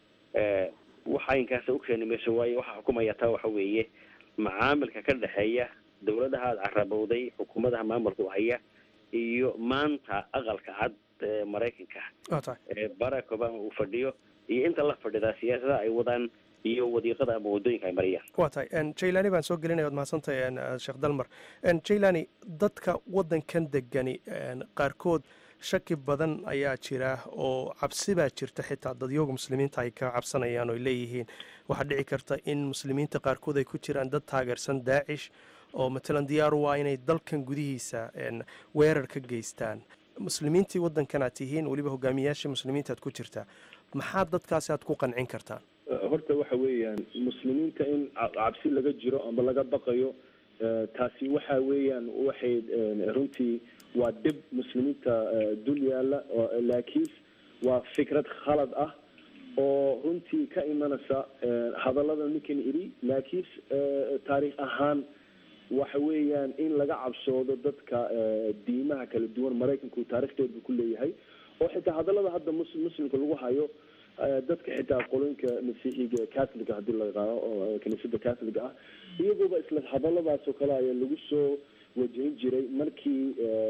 waxa inkaasa ukeeni mayso waayo waxaa xukumaya taa waxa weeye macaamilka ka dhexeeya dawladaha aad carabowday xukuumadaha maamulka haya iyo maanta aqalka cad maraykanka barack obama uu fadhiyo iyo inta la fadhida siyaasadaha ay wadaan iyo wadiiqada ama wadooyinka ay mariyaan waa tahay jailani baan soo gelinaya waad mahadsantahay sheekh dalmar jailani dadka waddankan degani qaarkood shaki badan ayaa jira oo cabsi baa jirta xitaa dadyoga muslimiinta ay ka cabsanayaan oo leeyihiin waxaa dhici karta in muslimiinta qaarkood ay ku jiraan dad taageersan daacish oo matalan diyaar u ah inay dalkan gudihiisa weerar ka geystaan muslimiintii waddankan aad tihiin weliba hogaamiyaashii muslimiinta aad ku jirtaa maxaa dadkaasi aad ku qancin kartaan horta waxa weeyaan muslimiinta in cabsi laga jiro amba laga baqayo taasi waxa weeyaan waxay runtii waa dhib muslimiinta dul yaala laakiin waa fikrad khalad ah oo runtii ka imanaysa hadallada ninkan idhi laakiin taariikh ahaan waxa weeyaan in laga cabsoodo dadka diimaha kala duwan maraykanku taarikhdeed buu ku leeyahay oo xitaa hadallada hadda mus muslimka lagu hayo dadka xitaa qoloyinka masiixiga catholiga haddii la yaqaano oo kiniisada catholiga ah iyaguba isla hadalladaas oo kale ayaa lagu soo wajahin jiray markii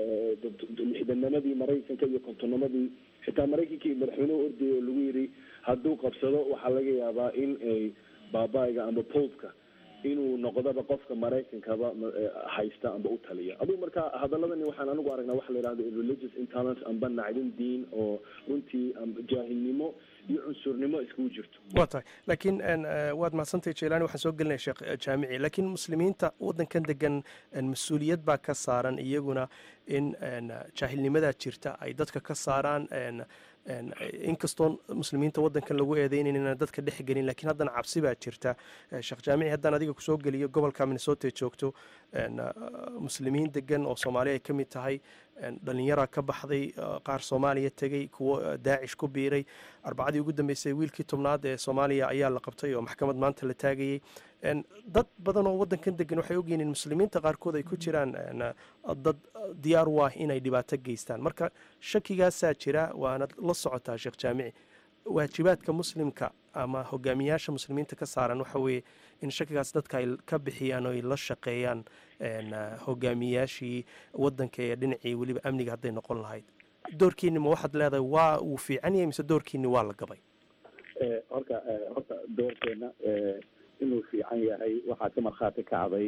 lixdanamadii maraykanka iyo kontonnamadii xitaa maraykankii madaxweynehu ordayay oo lagu yidhi hadduu qabsado waxaa laga yaabaa in ay baabaa'iga amba popka inuu noqdaba qofka maraykankaba haysta amba u taliya adugu marka hadaladani waxaan anigu aragnaa waxa la yidhahdo religious intolerance amba nacdin diin oo runtii jaahilnimo iyo cunsurnimo iskugu jirto waa tahay laakiin waad mahadsantahay jailani waxaan soo gelinaya sheekh jaamici laakiin muslimiinta waddankan degan mas-uuliyad baa ka saaran iyaguna in jaahilnimadaa jirta ay dadka ka saaraan inkastoo muslimiinta waddankan lagu eedeynayn inaan dadka dhex gelin lakiin haddana cabsi baa jirta sheekh jaamici haddaan adiga kusoo geliyo gobolka minnesota ee joogto muslimiin degan oo soomaaliya ay ka mid tahay dhallinyaraa ka baxday qaar soomaaliya tegey kuwo daacish ku biiray arbacadii ugu dambeysay wiilkii tobnaad ee soomaaliya ayaa la qabtay oo maxkamad maanta la taagayey dad badan oo waddankan degan waxay ogyihiin in muslimiinta qaarkood ay ku jiraan dad diyaar u ah inay dhibaato geystaan marka shakigaasaa jira waana la socotaa sheekh jaamici waajibaadka muslimka ama hogaamiyaasha muslimiinta ka saaran waxa weeye in shakigaas dadka ay ka bixiyaan oo ay la shaqeeyaan hogaamiyaashii waddanka ee dhinacii weliba amniga hadday noqon lahayd doorkiini ma waxaad leedahay waa uu fiican yahay mise doorkiini waa la gabay horta horta doorkeena inuu fiican yahay waxaa ka markhaati kacday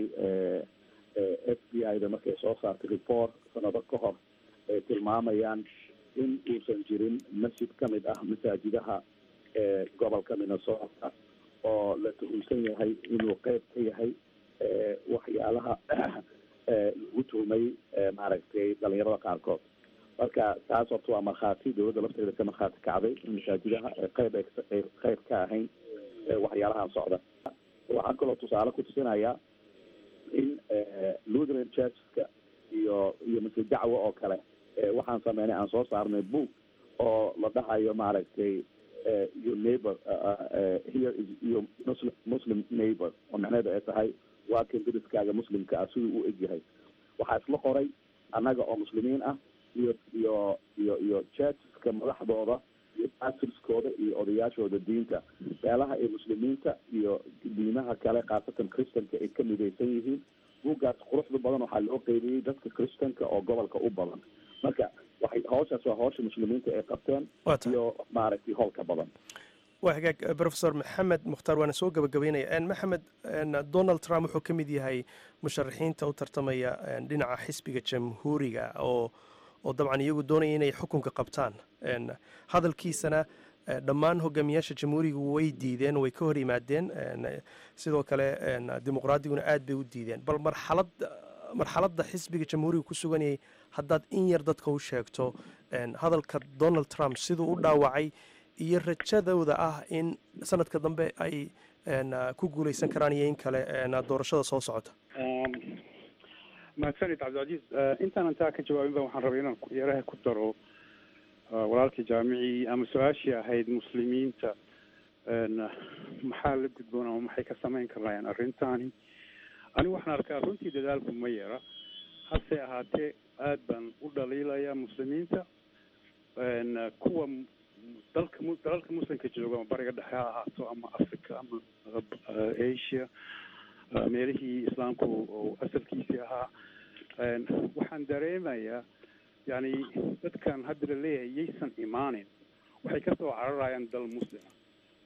f b i da markay soo saartay report sanado ka hor ay tilmaamayaan in uusan jirin masjid ka mid ah masaajidaha gobolka minnesota oo la tuhumsan yahay inuu qeyb ka yahay waxyaalaha lagu tuhmay maaragtay dhalinyarada qaarkood marka taas horta waa markhaati dowladda lafteeda ka markhaati kacday in masaajidaha qeyb ay qeyb ka ahayn waxyaalahan socda waxaan kaloo tusaale ku tusinayaa in lutheran churcheska iyo iyo masjid dacwo oo kale waxaan sameynay aan soo saarnay book oo la dhahayo maaragtay your neighbor here is your muslim muslim neighbor oo macnaheedu ay tahay waa kan deriskaaga muslimka ah siduu u egyahay waxaa isla qoray annaga oo muslimiin ah iyo iyo iyo iyo churcheska madaxdooda iyo pastorskooda iyo odayaashooda diinta meelaha ay muslimiinta iyo diimaha kale khaasatan christanka ay ka midaysan yihiin buuggaas quruxda badan waxaa loo qeybiyey dadka christanka oo gobolka u badan marka waxay hawshaas waa hawsha muslimiinta ay qabteen iyo maaragtay howlka badan waa hagaag professor maxamed mukhtaar waana soo gabagabeynaya maxamed donald trump wuxuu ka mid yahay musharaxiinta u tartamaya dhinaca xisbiga jamhuuriga oo oo dabcan iyagu doonaya inay xukunka qabtaan hadalkiisana dhammaan hogaamiyaasha jamhuuriga way diideen way ka hor yimaadeen sidoo kale dimuqraadiguna aad bay u diideen bal marxalad marxaladda xisbiga jamhuuriga ku suganayay haddaad in yar dadka u sheegto hadalka donald trump siduu u dhaawacay iyo rajadooda ah in sanadka dambe ay ku guuleysan karaan iyo in kale doorashada soo socota mahadsanid cabdilcaziiz intaanan taa ka jawaabin ba waxaan rabay inaan yaraha ku daro walaalkii jaamicii ama su-aashii ahayd muslimiinta maxaa la gudboon ama maxay ka samayn karayaan arrintaani anigu waxaan arkaa runtii dadaalku ma yara hase ahaatee aad baan u dhaliilaya muslimiinta kuwa dalka dalalka muslimka jooga ama bariga dhexe ha ahaato ama africa ama asia meelihii islaamku oo asalkiisii ahaa waxaan dareemayaa yani dadkan hadda la leeyahay yaysan imaanin waxay kasoo cararayaan dal muslima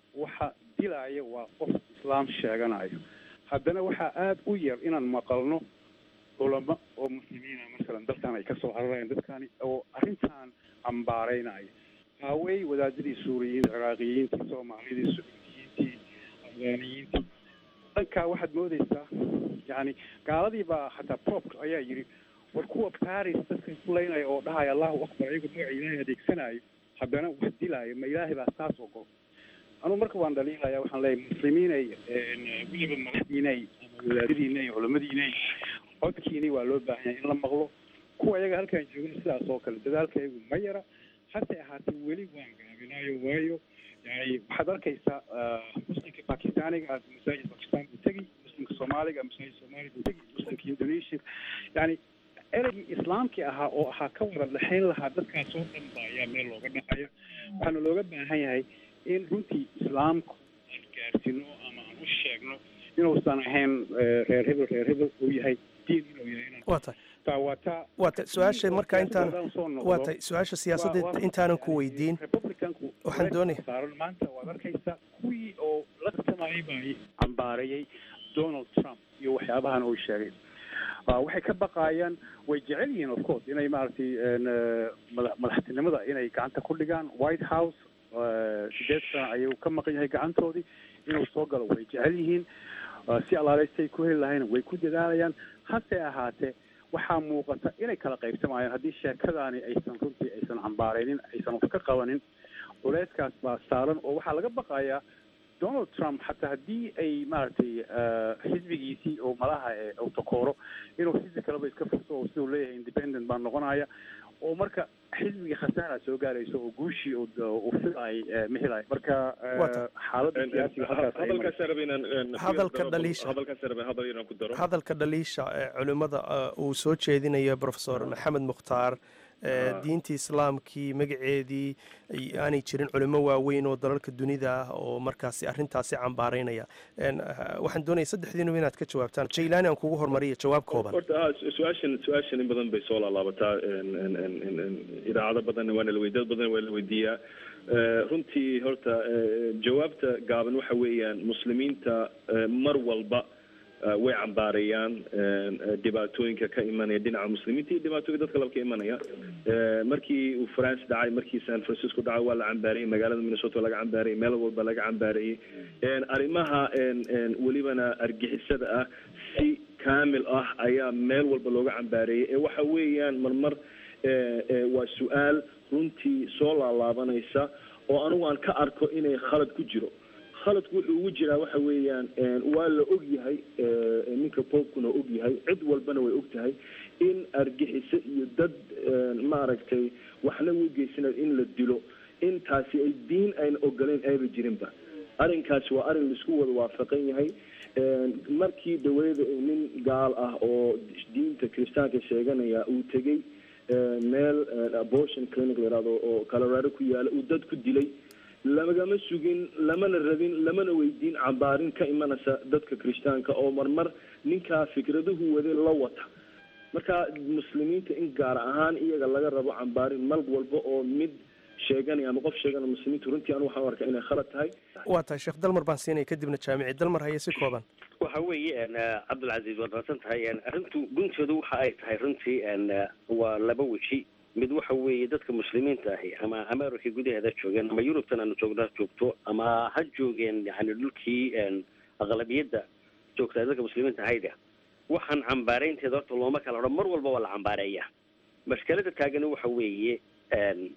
waxa dilaya waa qof islaam sheeganayo haddana waxaa aada u yar inaan maqalno culamo oo muslimiina masalan dalkan ay kasoo cararayaan dadkani oo arrintan cambaaraynaya haawey wadaadadii suuriyiinta ciraaqiyiintii soomaalidii sucuudiyiintii afgaaniyiintii dhankaa waxaad moodeysaa yani gaaladii baa hataa popka ayaa yidhi war kuwa paris dadka ku leynaya oo dhahaya allahu akbar ayagu magaca ilaahay adeegsanayo haddana wax dilaayo ma ilaahay baa saas ogol anugu marka waan dhaliilaya waxaan leeyahay muslimiinay weliba madaxdiinay ama wadaadadiinay culamadiinay codkiini waa loo baahan yahay in la maqlo kuwa ayaga halkaan joogna sidaas oo kale dadaalka iyagu ma yara hase ahaatee weli waan gaabinayo waayo yani waxaad arkaysaa muslimka bakistaaniga aad masaajid bakistan buu tegi muslimka soomaaliga masaajid soomaaliya buu tegi muslimka indonesia yani ereygii islaamkii ahaa oo ahaa ka wada dhexayn lahaa dadkaas oo dhan ba ayaa meel looga dhacaya waxaana looga baahan yahay in runtii islaamku aan gaarsiino ama aan u sheegno inuusan ahayn reer hebel reer hebel uu yahay diin inuu yahay waa tahay taa waa taa waa tahay su-aasha marka intaan Haddaan soo noqdo, waa tahay su-aasha siyaasadda waa- waa- intaanan ku weydiin republicanku waxaan doonaya saaran maanta waad arkaysaa kuwii oo la tartamayay baa cambaareeyey donald trump iyo waxyaabahan uu sheegay Ah, waxay ka baqaayaan way jecel yihiin of course inay maaragtay een, eh, mada- madaxtinimada inay gacanta ku dhigaan white house eh, sideed sano ayuu ka maqan yahay gacantoodii inuu soo galo way jecel yihiin Ah, si alaaleystay ku heli lahayn way ku dadaalayaan hase ahaatee waxaa muuqata inay kala qaybsamayaan haddii sheekadaani aysan runtii aysan cambaaraynin aysan wax ka qabanin culayskaas baa saaran oo waxaa laga baqayaa donald trump xataa haddii ay maaragtay eh, xisbigiisii oo malaha ee uu takooro inuu xisbi kaleba iska furto oo siduu leeyahay independent baa noqonaya oo marka xisbiga khasaara soo gaarayso oo guushii uu uu filaay ma helayo marka eh, Waa tahay. xaaladda siyaasiga halkaas ay marayso. hadalkaas rabay inaan een, Hadalka ku daro- dhaliisha. hadalkaas rabay hadal inaan ku daro hadalka dhaliisha ee culimmada eh, uu soo jeedinayo profesor maxamed mukhtaar eh, Ah. diintii islaamkii magaceedii ay- aanay jirin culimo waaweyn oo dalalka dunida ah oo markaasi arrintaasi cambaaraynaya En, eh, waxaan doonaya saddexdiinuba inaad ka jawaabtaan jaylaani aan kugu hormariya jawaab kooban horta ha su- su-aashan su-aashan in badan bay soo laalaabataa een, een, een, een, een, idaacado badan waana la weydiya dad badan waa la weydiiyaa Eh, runtii horta eh, jawaabta gaaban waxa weeyaan muslimiinta eh, mar walba eh, way cambaareeyaan een, eh, dhibaatooyinka ka imanaya dhinaca muslimiinta iyo dhibaatooyinka dadka laba ka imanaya Eh, markii uu france dhacay markii san francisco dhacay waa la cambaareeyey magaalada minnesota laga cambaareeyey meel walba laga cambaareeyey een, arrimaha een, een, welibana argixisada ah si kaamil ah ayaa meel walba looga cambaareeyey ee waxa weeyaan marmar eh, eh, waa su-aal runtii soo laalaabanaysa oo anigu aan ka arko inay khalad ku jiro khaladku wuxuu ugu jiraa waxa weeyaan een, waa la og yahay eh, ninka popkuna og yahay cid walbana way og tahay in argixiso iyo dad een, maaragtay waxna u geysanayo in la dilo intaasi ay diin ayna ogoleyn ayba jirinba arrinkaasi waa arrin laisku wada waafaqan yahay Een, markii dawladda uu nin gaal ah oo diinta kiristaanka sheeganaya uu tegey een, meel een, abortion clinic la yihahdo oo colorado ku yaala uu dad ku dilay lagama sugin lamana rabin lamana weydiin cambaarin ka imanaysa dadka kiristaanka oo marmar ninkaa fikraduhu wade la wata marka muslimiinta in gaar ahaan iyaga laga rabo cambaarin mal walba oo mid sheeganaya ama qof sheeganaya muslimiintu runtii anu waxaan u arkaa inay khalad tahay waa tahay sheekh dalmar baan siinaya kadibna jaamici dalmar haye si kooban waxa weeye een, eh, cabdilcasiis waad raadsan tahay een, arrintu guntoodu waxa ay tahay runtii een, eh, waa laba weji mid waxa weeye dadka muslimiinta ahi ama america gudaheeda joogeen ama yurubtan aanu joogno ha joogto ama ha joogeen yani dhulkii een, aqlabiyadda joogta dadka muslimiinta ahayda waxaan cambaaraynteeda horta looma kala odhan mar walba waa la cambaareeya mashkalada taagani waxa weeye een,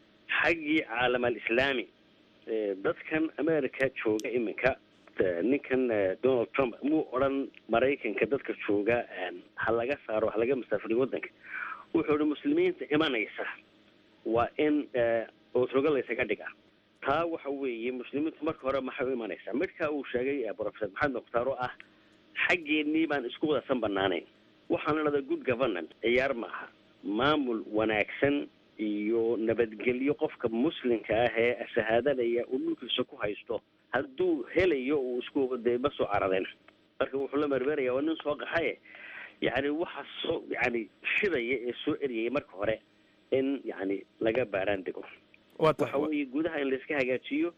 xaggii caalam alislaami eh, dadkan america jooga iminka eh, ninkan eh, donald trump muu odhan maraykanka dadka jooga een, ha laga saaro ha laga masaafuriyo waddanka wuxuu ihi muslimiinta imanaysa waa in eh, ootrogo laysaga dhiga taa waxa weeye muslimiintu marka hore maxay u imanaysaa midka uu sheegay eh, professor maxamed mukhtaar oo ah xaggeennii baan isku wadasan banaanayn waxaan idhahdaa good governance ciyaar maaha maamul wanaagsan iyo nabadgelyo qofka muslimka ah ee shahaadanaya uu dhulkiisa ku haysto hadduu helayo uu isku dee ma soo caradeen marka wuxuu la mermeraya waa nin soo qaxaye yani waxa soo yani shidaya ee soo eryaya marka hore in yani laga baaraan dego waxa weeye gudaha in layska hagaajiyo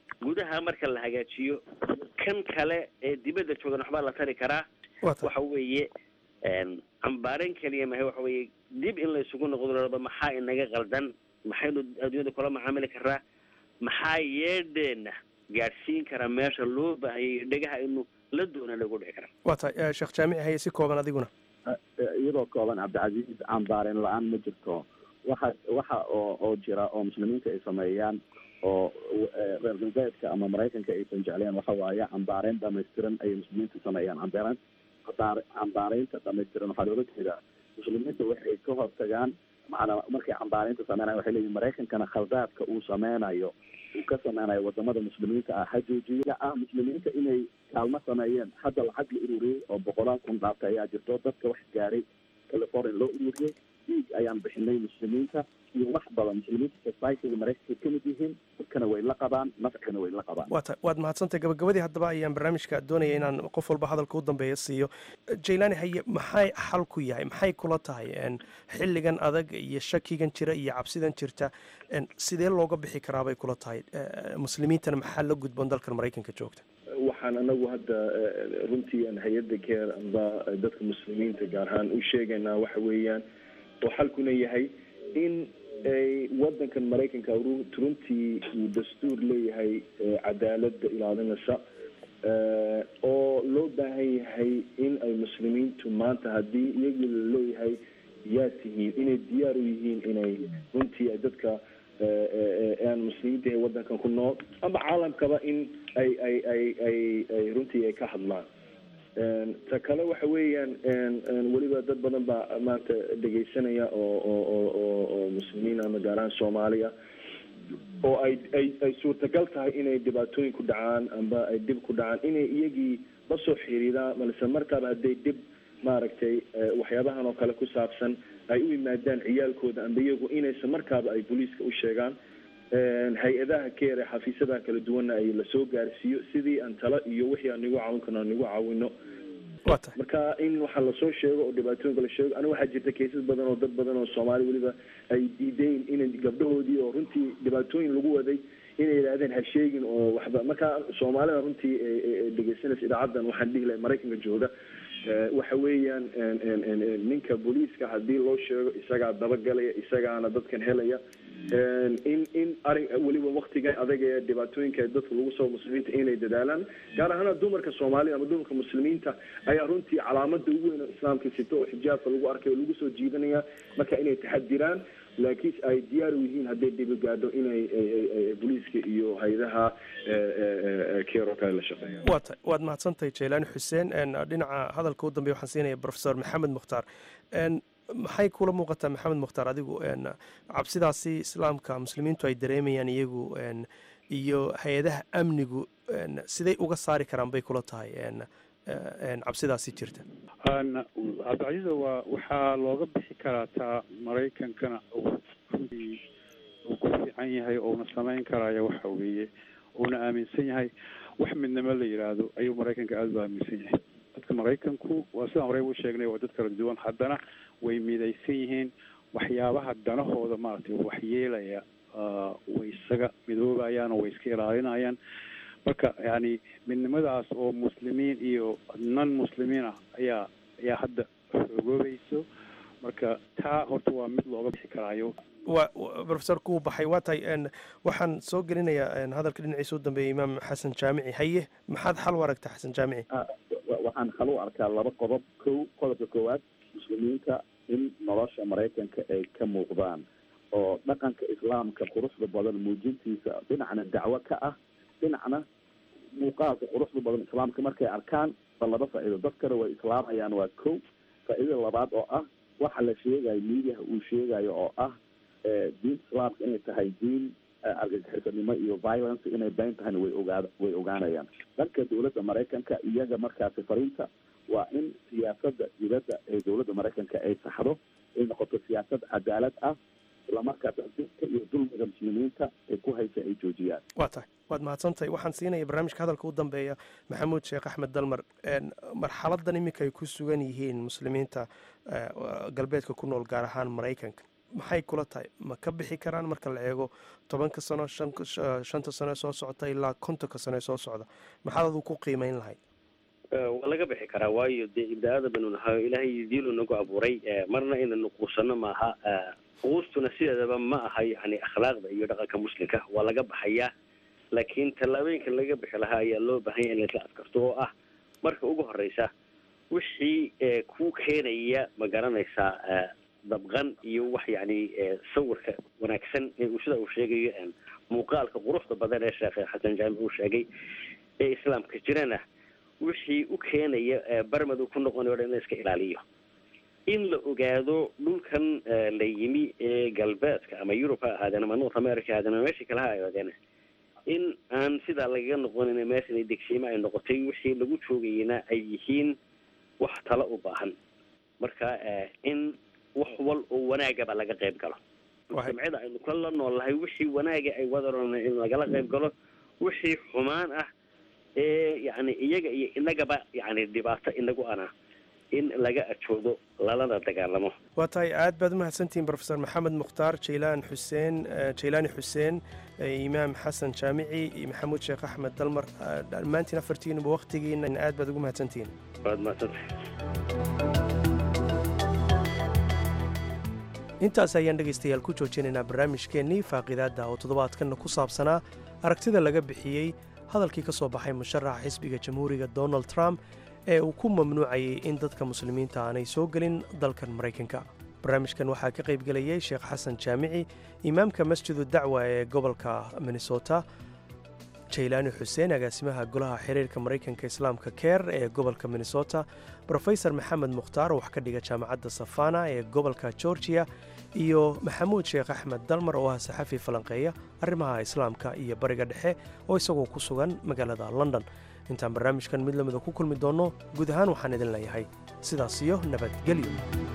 gudaha marka la hagaajiyo kan kale ee dibadda joogan waxbaa la tari karaa waxa weeye cambaaren keliya mahay waxa weeye dib in la isugu noqdo laraba maxaa inaga qaldan maxaynu adduunyada kula macaamili karaa maxaa yeedheena gaadhsiin karaa meesha loo baahayay dhegaha aynu la doona lagu dhici karaa waa tahay sheekh jaamici haye si kooban adiguna iyadoo kooban cabdicasiis cambaareen la-aan ma jirto waxa waxa oo oo jira oo muslimiinta ay sameeyaan oo reer galbeedka ama maraykanka aysan jecleen waxa waaye cambaareyn dhamaystiran ayay muslimiinta sameeyaan cambaaren cambaareynta dhamaystiran waxaa looga jeedaa muslimiinta waxay ka hortagaan macnaa markay cambaareynta sameynayan waxay leeyihin maraykankana khaldaadka uu sameynayo uu ka sameynayo wadamada muslimiinta ah ha joojiya ah muslimiinta inay kaalmo sameeyeen hadda lacag la ururiyey oo boqolaal kun dhaaftay ayaa jirto dadka wax gaaray california loo ururiyey dhiig ayaan bixinay muslimiinta iyo wax badan muslimiinta societyga maraykanka kamid yihiin dadkana way la qabaan nafcana way la qabaan waa tahay waad mahadsantahay gabagabadii haddaba ayaan barnaamijka doonaya inaan qof walba hadalka u dambeeya siiyo jaylaani haye maxay xal ku yahay maxay kula tahay xilligan adag iyo shakigan jira iyo cabsidan jirta sidee looga bixi karaa bay kula tahay muslimiintana maxaa la gudboon dalkan maraykanka joogta waxaan anagu hadda runtii aan hay-adda keer amba dadka muslimiinta gaar ahaan u sheegaynaa waxa weeyaan oo xalkuna yahay in ay wadankan maraykanka runtii uu dastuur leeyahay cadaalada ilaalinaysa oo loo baahan yahay in ay muslimiintu maanta haddii iyagii laleeyahay yaa tihiin inay diyaar u yihiin inay runtii ay dadka aan muslimiinta ee wadankan ku nool ama caalamkaba in ay ay ay ay ay runtii ay ka hadlaan ta kale waxa weeyaan weliba dad badan baa maanta dhegaysanaya oo oo oo oo oo muslimiin ama gaar ahaan soomaaliya oo ay ay ay suurtagal tahay inay dhibaatooyin ku dhacaan amba ay dhib ku dhacaan inay iyagii la soo xiriiraan balse markaaba hadday dhib maaragtay waxyaabahan oo kale ku saabsan ay u yimaadaan ciyaalkooda amba iyagu inaysan markaaba ay booliiska u sheegaan hay-adaha keer ee xafiisyadaha kala duwanna ay lasoo gaarsiiyo sidii aan talo iyo wixii aan nigu caawin karno aan nigu caawino marka in waxa lasoo sheego oo dhibaatooyinka la sheego aniga waxaa jirta kaysas badan oo dad badan oo soomaali weliba ay diideen inay gabdhahoodii oo runtii dhibaatooyin lagu waday inay yidhaahdeen ha sheegin oo waxba marka soomaalida runtii dhegeysanaysa idaacaddan waxaan dhihi lahay maraykanka jooga waxa weeyaan ninka booliiska haddii loo sheego isagaa dabagalaya isagaana dadkan helaya in in arin weliba waktigan adag ee dhibaatooyinka dadka lagu soo muslimiinta inay dadaalaan gaar ahaana dumarka soomaalida ama dumarka muslimiinta ayaa runtii calaamada ugu weyn oo islaamka sito oo xijaabka lagu arkay oo lagu soo jiidanaya marka inay taxadiraan laakiin ay diyaar u yihiin hadday dhibi gaadho inay booliiska iyo hay-adaha keer oo kale la shaqeeyaan waa tahay waad mahadsantahay jaylaani xuseen dhinaca hadalka u dambeya waxaan siinaya professor maxamed mukhtaar maxay kula muuqataa maxamed mukhtaar adigu cabsidaasi islaamka muslimiintu ay dareemayaan iyagu iyo hay-adaha amnigu siday uga saari karaan bay kula tahay cabsidaasi jirta cabdicasiisa waa waxaa looga bixi karaa taa maraykankana runtii uu ku fiican yahay ouna samayn karaya waxa weeye uuna aaminsan yahay wax midnimo la yidhaahdo ayuu maraykanka aada u aaminsan yahay dadka maraykanku waa sidaan horey u sheegnay waa dad kala duwan haddana way midaysan yihiin waxyaabaha danahooda maaragtay waxyeelaya way isaga midoobayaan oo way iska ilaalinayaan marka yani midnimadaas oo muslimiin iyo non muslimiin ah ayaa ayaa hadda xoogoobayso marka taa horta waa mid looga bixi karaayo wa professor kuu baxay waa tahay waxaan soo gelinayaa hadalka dhinaciisa u dambeeya imaam xasan jaamici haye maxaad xal u aragta xasan jaamici waxaan xal u arkaa laba qodob kow qodobka koowaad muslimiinta in nolosha maraykanka ay ka muuqdaan oo dhaqanka islaamka quruxda badan muujintiisa dhinacna dacwo ka ah dhinacna muuqaalka quruxda badan islaamka markay arkaan ba laba faa'iido dad kale way islaamayaan waa kow faa'iidada labaad oo ah waxa la sheegayo miidiyaha uu sheegayo oo ah diinta islaamka inay tahay diin argagixisanimo iyo violence inay bayn tahayna way ogaa way ogaanayaan dhanka dowladda maraykanka iyaga markaasi fariinta waa in siyaasada dibadda ee dowladda maraykanka ay saxdo ay noqoto siyaasad cadaalad ah islamarkaas dadka iyo dulmiga muslimiinta ay ku haysa ay joojiyaan waa tahay waad mahadsantahay waxaan siinaya barnaamijka hadalka u dambeeya maxamuud sheekh axmed dalmar marxaladan iminka ay ku sugan yihiin muslimiinta galbeedka ku nool gaar ahaan maraykanka maxay kula tahay ma ka bixi karaan marka la eego tobanka sano shanta sano ee soo socota ilaa kontonka sano ee soo socda maxaad adu ku qiimeyn lahayd waa laga bixi karaa waayo dee ibda-ada banu nahayo ilaahay diilu nagu abuuray marna inaynu quusano maaha quustuna sideedaba ma aha yani akhlaaqda iyo dhaqanka muslimka waa laga baxayaa laakiin tallaabooyinka laga bixi lahaa ayaa loo baahanya in laisla adkarto oo ah marka ugu horeysa wixii ku keenaya ma garanaysaa dabqan iyo wax yani sawirka wanaagsan uu sida uu sheegayo muuqaalka quruxda badan ee sheekh xasan jaamic uu sheegay ee islaamka jirana wixii u keenaya barmad uu ku noqonayo o dhan in la iska ilaaliyo in la ogaado dhulkan la yimi ee galbeedka ama yurub ha ahaadeen ama north america ha ahaadeen ama meeshii kale ha ahaadeen in aan sidaa lagaga noqonin meeshan degsiimo ay noqotay wixii lagu joogayena ay yihiin wax tala u baahan marka in wax wal oo wanaagaba laga qayb galo jamcida aynu kala noolnahay wixii wanaaga ay wadaron in lagala qayb galo wixii xumaan ah ee yani iyaga iyo inagaba yani dhibaato inagu ana in laga ajoodo lalana dagaalamo waa tahay aad baad umahadsantihiin rofesor maxamed mukhtaar jaylaan xuseen jaylaani xuseen imaam xasan jaamici iyo maxamuud sheekh axmed dalmar dhammaantiin afartiinuba waktigiina aad baad ugu mahadsantihiin waad mahadsantahay intaas ayaan dhegaystayaal ku joojinaynaa barnaamijkeennii faaqidaadda oo toddobaadkanna ku saabsanaa aragtida laga bixiyey hadalkii ka soo baxay musharaxa xisbiga jamhuuriga donald trump ee uu ku mamnuucayay in dadka muslimiinta aanay soo gelin dalkan maraykanka barnaamijkan waxaa ka qaybgelayay sheekh xasan jaamici imaamka masjidu dacwa ee gobolka minnesota jaylaani xuseen agaasimaha golaha xiriirka maraykanka islaamka keer ee gobolka minnesota brofesor maxamed mukhtaar wax ka dhiga jaamacadda safana ee gobolka georgiya iyo maxamuud sheekh axmed dalmar oo ah saxafi falanqeeya arrimaha islaamka iyo bariga dhexe oo isagoo ku sugan magaalada london intaan barnaamijkan mid lamida ku kulmi doonno guud ahaan waxaan idin leeyahay sidaas iyo nabadgelyo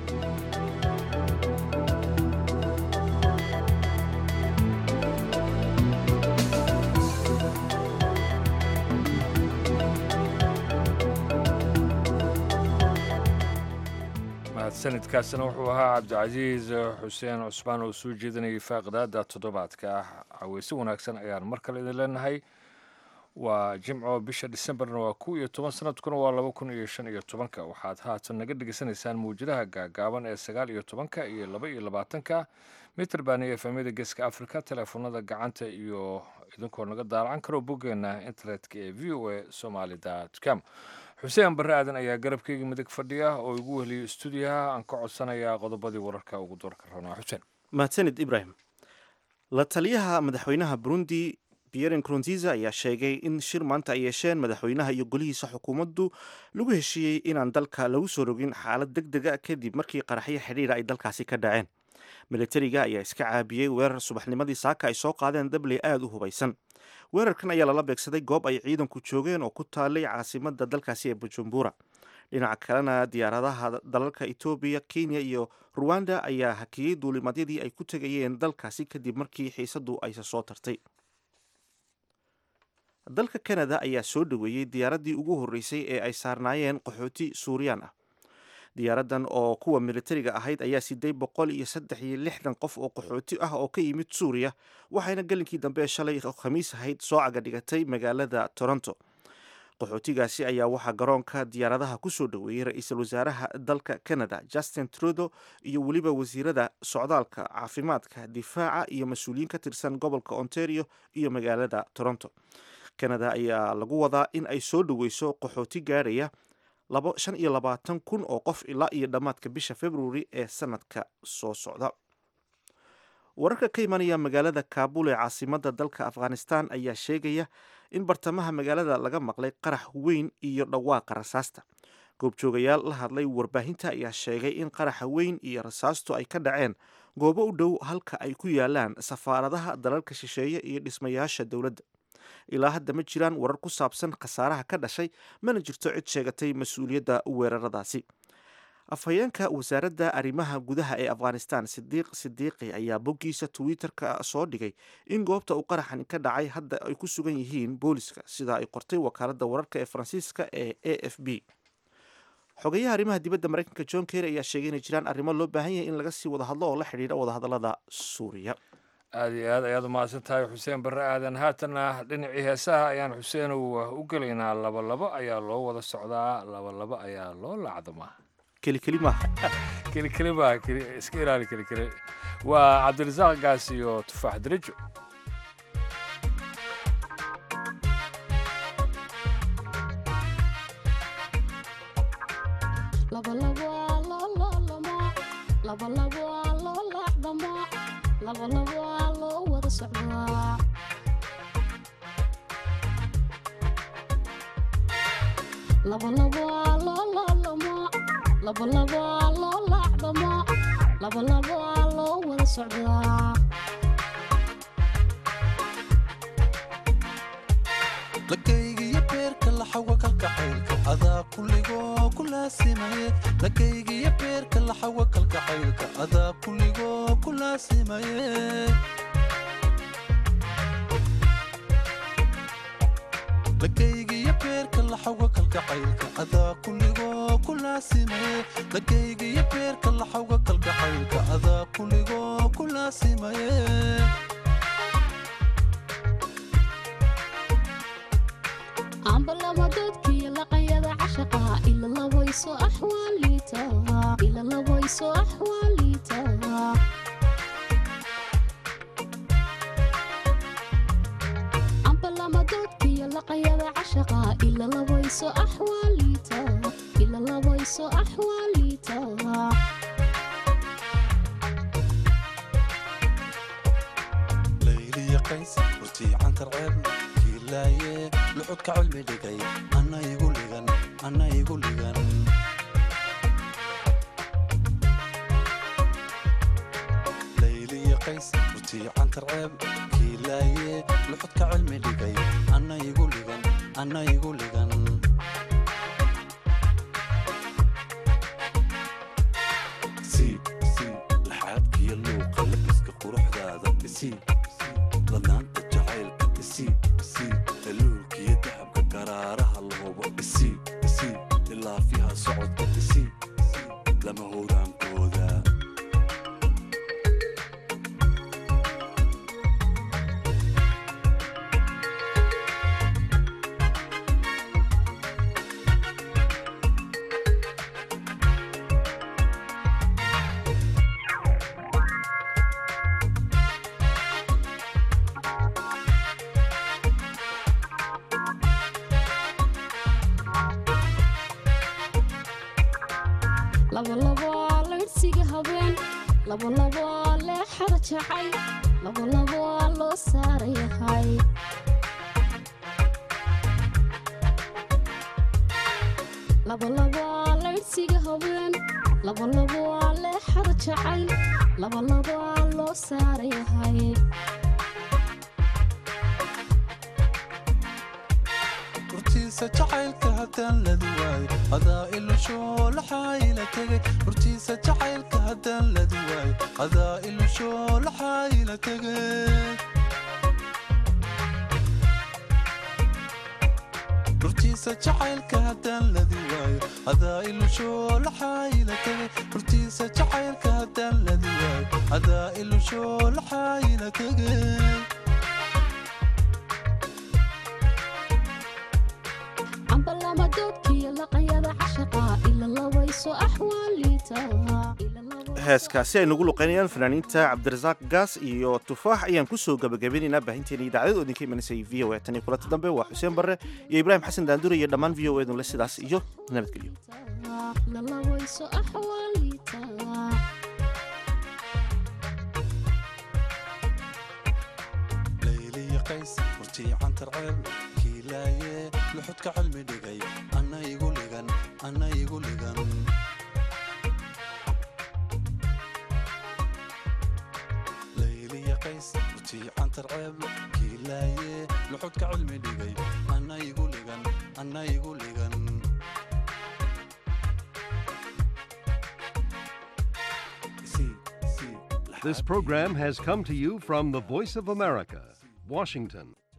sanadkaasna wuxuu ahaa cabdicasiis xuseen cusmaan oo soo jeedinayay faaqidaada toddobaadka ah caweyse wanaagsan ayaan mar kale idin leenahay waa jimco bisha disembarna waa kow iyo toban sanadkuna waa laba kun iyo shan iyo tobanka waxaad haatan naga dhegeysanaysaan mawjadaha gaagaaban ee sagaal iyo tobanka iyo laba iyo labaatanka mitrband iyo efemyada geeska africa teleefonada gacanta iyo idinkoo naga daalacan karo boggeena internetka ee v o a somaali com xuseen barre aadan ayaa garabkeyga midig fadhiya oo igu weheliyo stuudiyaha aan ka codsanayaa qodobadii wararka ugu doorka rabnaa xuseen mahadsanid ibrahim la taliyaha madaxweynaha burundi pierre nkurunziza ayaa sheegay in shir maanta ay yeesheen madaxweynaha iyo golihiisa xukuumaddu lagu heshiiyey inaan dalka lagu soo rogin xaalad deg dega kadib markii qaraxyo xidhiira ay dalkaasi ka dhaceen militariga ayaa iska caabiyey weerar subaxnimadii saaka ay soo qaadeen dabley aada u hubaysan weerarkan ayaa lala beegsaday goob ay ciidanku joogeen oo ku taalay caasimada dalkaasi ee bujumbura dhinaca kalena diyaaradaha dalalka etoobiya kenya iyo ruwanda ayaa hakiyey duulimadyadii ay ku tegayeen dalkaasi kadib markii xiisadu ayse soo tartay dalka kanada ayaa soo dhoweeyey diyaaraddii ugu horreysay ee ay saarnaayeen qaxooti suuriyaan ah diyaaradan oo kuwa militariga ahayd ayaa siday boqol iyo saddex iyo lixdan qof oo qaxooti ah oo ka yimid suuriya waxayna gelinkii dambe shalay khamiis ahayd soo caga dhigatay magaalada toronto qaxootigaasi ayaa waxaa garoonka diyaaradaha kusoo dhoweeyey ra-iisul wasaaraha dalka canada justin trudo iyo weliba wasiirada socdaalka caafimaadka difaaca iyo mas-uuliyiin ka tirsan gobolka ontario iyo magaalada toronto canada ayaa lagu wadaa in ay soo dhoweyso qaxooti gaarhaya shan iyo labaatan kun oo qof ilaa iyo dhammaadka bisha februari ee sanadka soo socda wararka ka imanaya magaalada kaabul ee caasimada dalka afghanistan ayaa sheegaya in bartamaha magaalada laga maqlay qarax weyn iyo dhawaaqa rasaasta goobjoogayaal la hadlay warbaahinta ayaa sheegay in qaraxa weyn iyo rasaastu ay ka dhaceen goobo u dhow halka ay ku yaalaan safaaradaha dalalka shisheeye iyo dhismayaasha dowladda ilaa hadda ma jiraan warar ku saabsan khasaaraha ka dhashay mana jirto cid sheegatay mas-uuliyadda weeraradaasi afhayeenka wasaaradda arrimaha gudaha ee afghanistan sidiiq sidiiqi ayaa boggiisa twitter-ka soo dhigay in goobta uu qaraxan ka dhacay hadda ay ku sugan yihiin booliska sida ay qortay wakaaladda wararka ee faransiiska ee a f b xogeyaha arrimaha dibadda maraykanka john kerry ayaa sheegay inay jiraan arrimo loo baahan yahay in laga sii wada hadlo oo la xidhiidha wadahadallada suuriya aada iyo aad ayaad umahadsan tahay xuseen barre aadan haatanna dhinacii heesaha ayaan xuseen u gelaynaa laba labo ayaa loo wada socdaa laba labo ayaa loo laacdamaa kelikeli maaha kelikeli maaha iska ilaali kelikeli waa cabdirasaaq gaas iyo tufaax darajo lakaygiyo beerka laxawa kalgacaylka adaa kulligoo ku laasimaye lakaygiyo beerka laxawa kalgacaylka adaa kulligoo ku laasimaye lakaygiyo beerka laxawa kalgacaylka adaa kulligoo ku laasimaye lakaygiyo beerka laxawa kalgacaylka adaa kulligoo ku laasimaye ambalamadoodkiyo laqanyada cashaqa ila labayso axwaaliita ila labayso axwaaliita ambalamadoodkiyo laqanyada cashaqa ila labayso axwaaliita ila labayso axwaaliita layliya qays hortii cantar ceebna kiilaaye luxudka cilmi dhigay anna igu ligan anna igu ligan layliya qays hortii cantar ceeb kiilaaye luxudka cilmi dhigay anna igu ligan anna igu ligan siib siib laxaadkiyo luuqa labiska quruxdaada isiib ladaanta jacaylka isiib isiib daluulkiyo dahabka garaaraha lahubo isiib isiib ilaafyaha socodka isiib lama howraankooda labalabo laydhsiga habeen labalabo leexada jacay labalabo loo saarayahay labalabo laydhsiga habeen labalabo leexada jacay labalabo loo saarayahay hortiisa jacaylka haddaan ladi waayo adaa ilushoo laxaayila tegay hortiisa jacaylka haddaan ladi waayo adaa ilushoo laxaayila tegay hortiisa jacaylka haddaan ladi waayo adaa ilushoo laxaayila tegay hortiisa jacaylka haddaan ladi waayo adaa ilushoo laxaayila tegay ambalamadoodkiyo laqanyada cashaqa ila labayso axwaaliita heeskaasi ay nagu luqeynayaan fanaaniinta cabdirasaaq gaas iyo tufaax ayaan kusoo gabagabeynaynaa baahinteena idaacadad idinka imanaysay v o a tan iyo kulanta dambe waa xuseen barre iyo ibraahim xasan daandure iyo dhammaan v o edunle sidaas iyo nabadgelyo ila labayso axwaaliita layliya qays hortii cantar ceeb kiilaaye luxudka cilmi dhigay anna igu ligan anna igu ligan layliya qays hortii cantar ceeb kiilaaye luxudka cilmi dhigay anna igu ligan anna igu ligan This program has come to you from the Voice of America, Washington.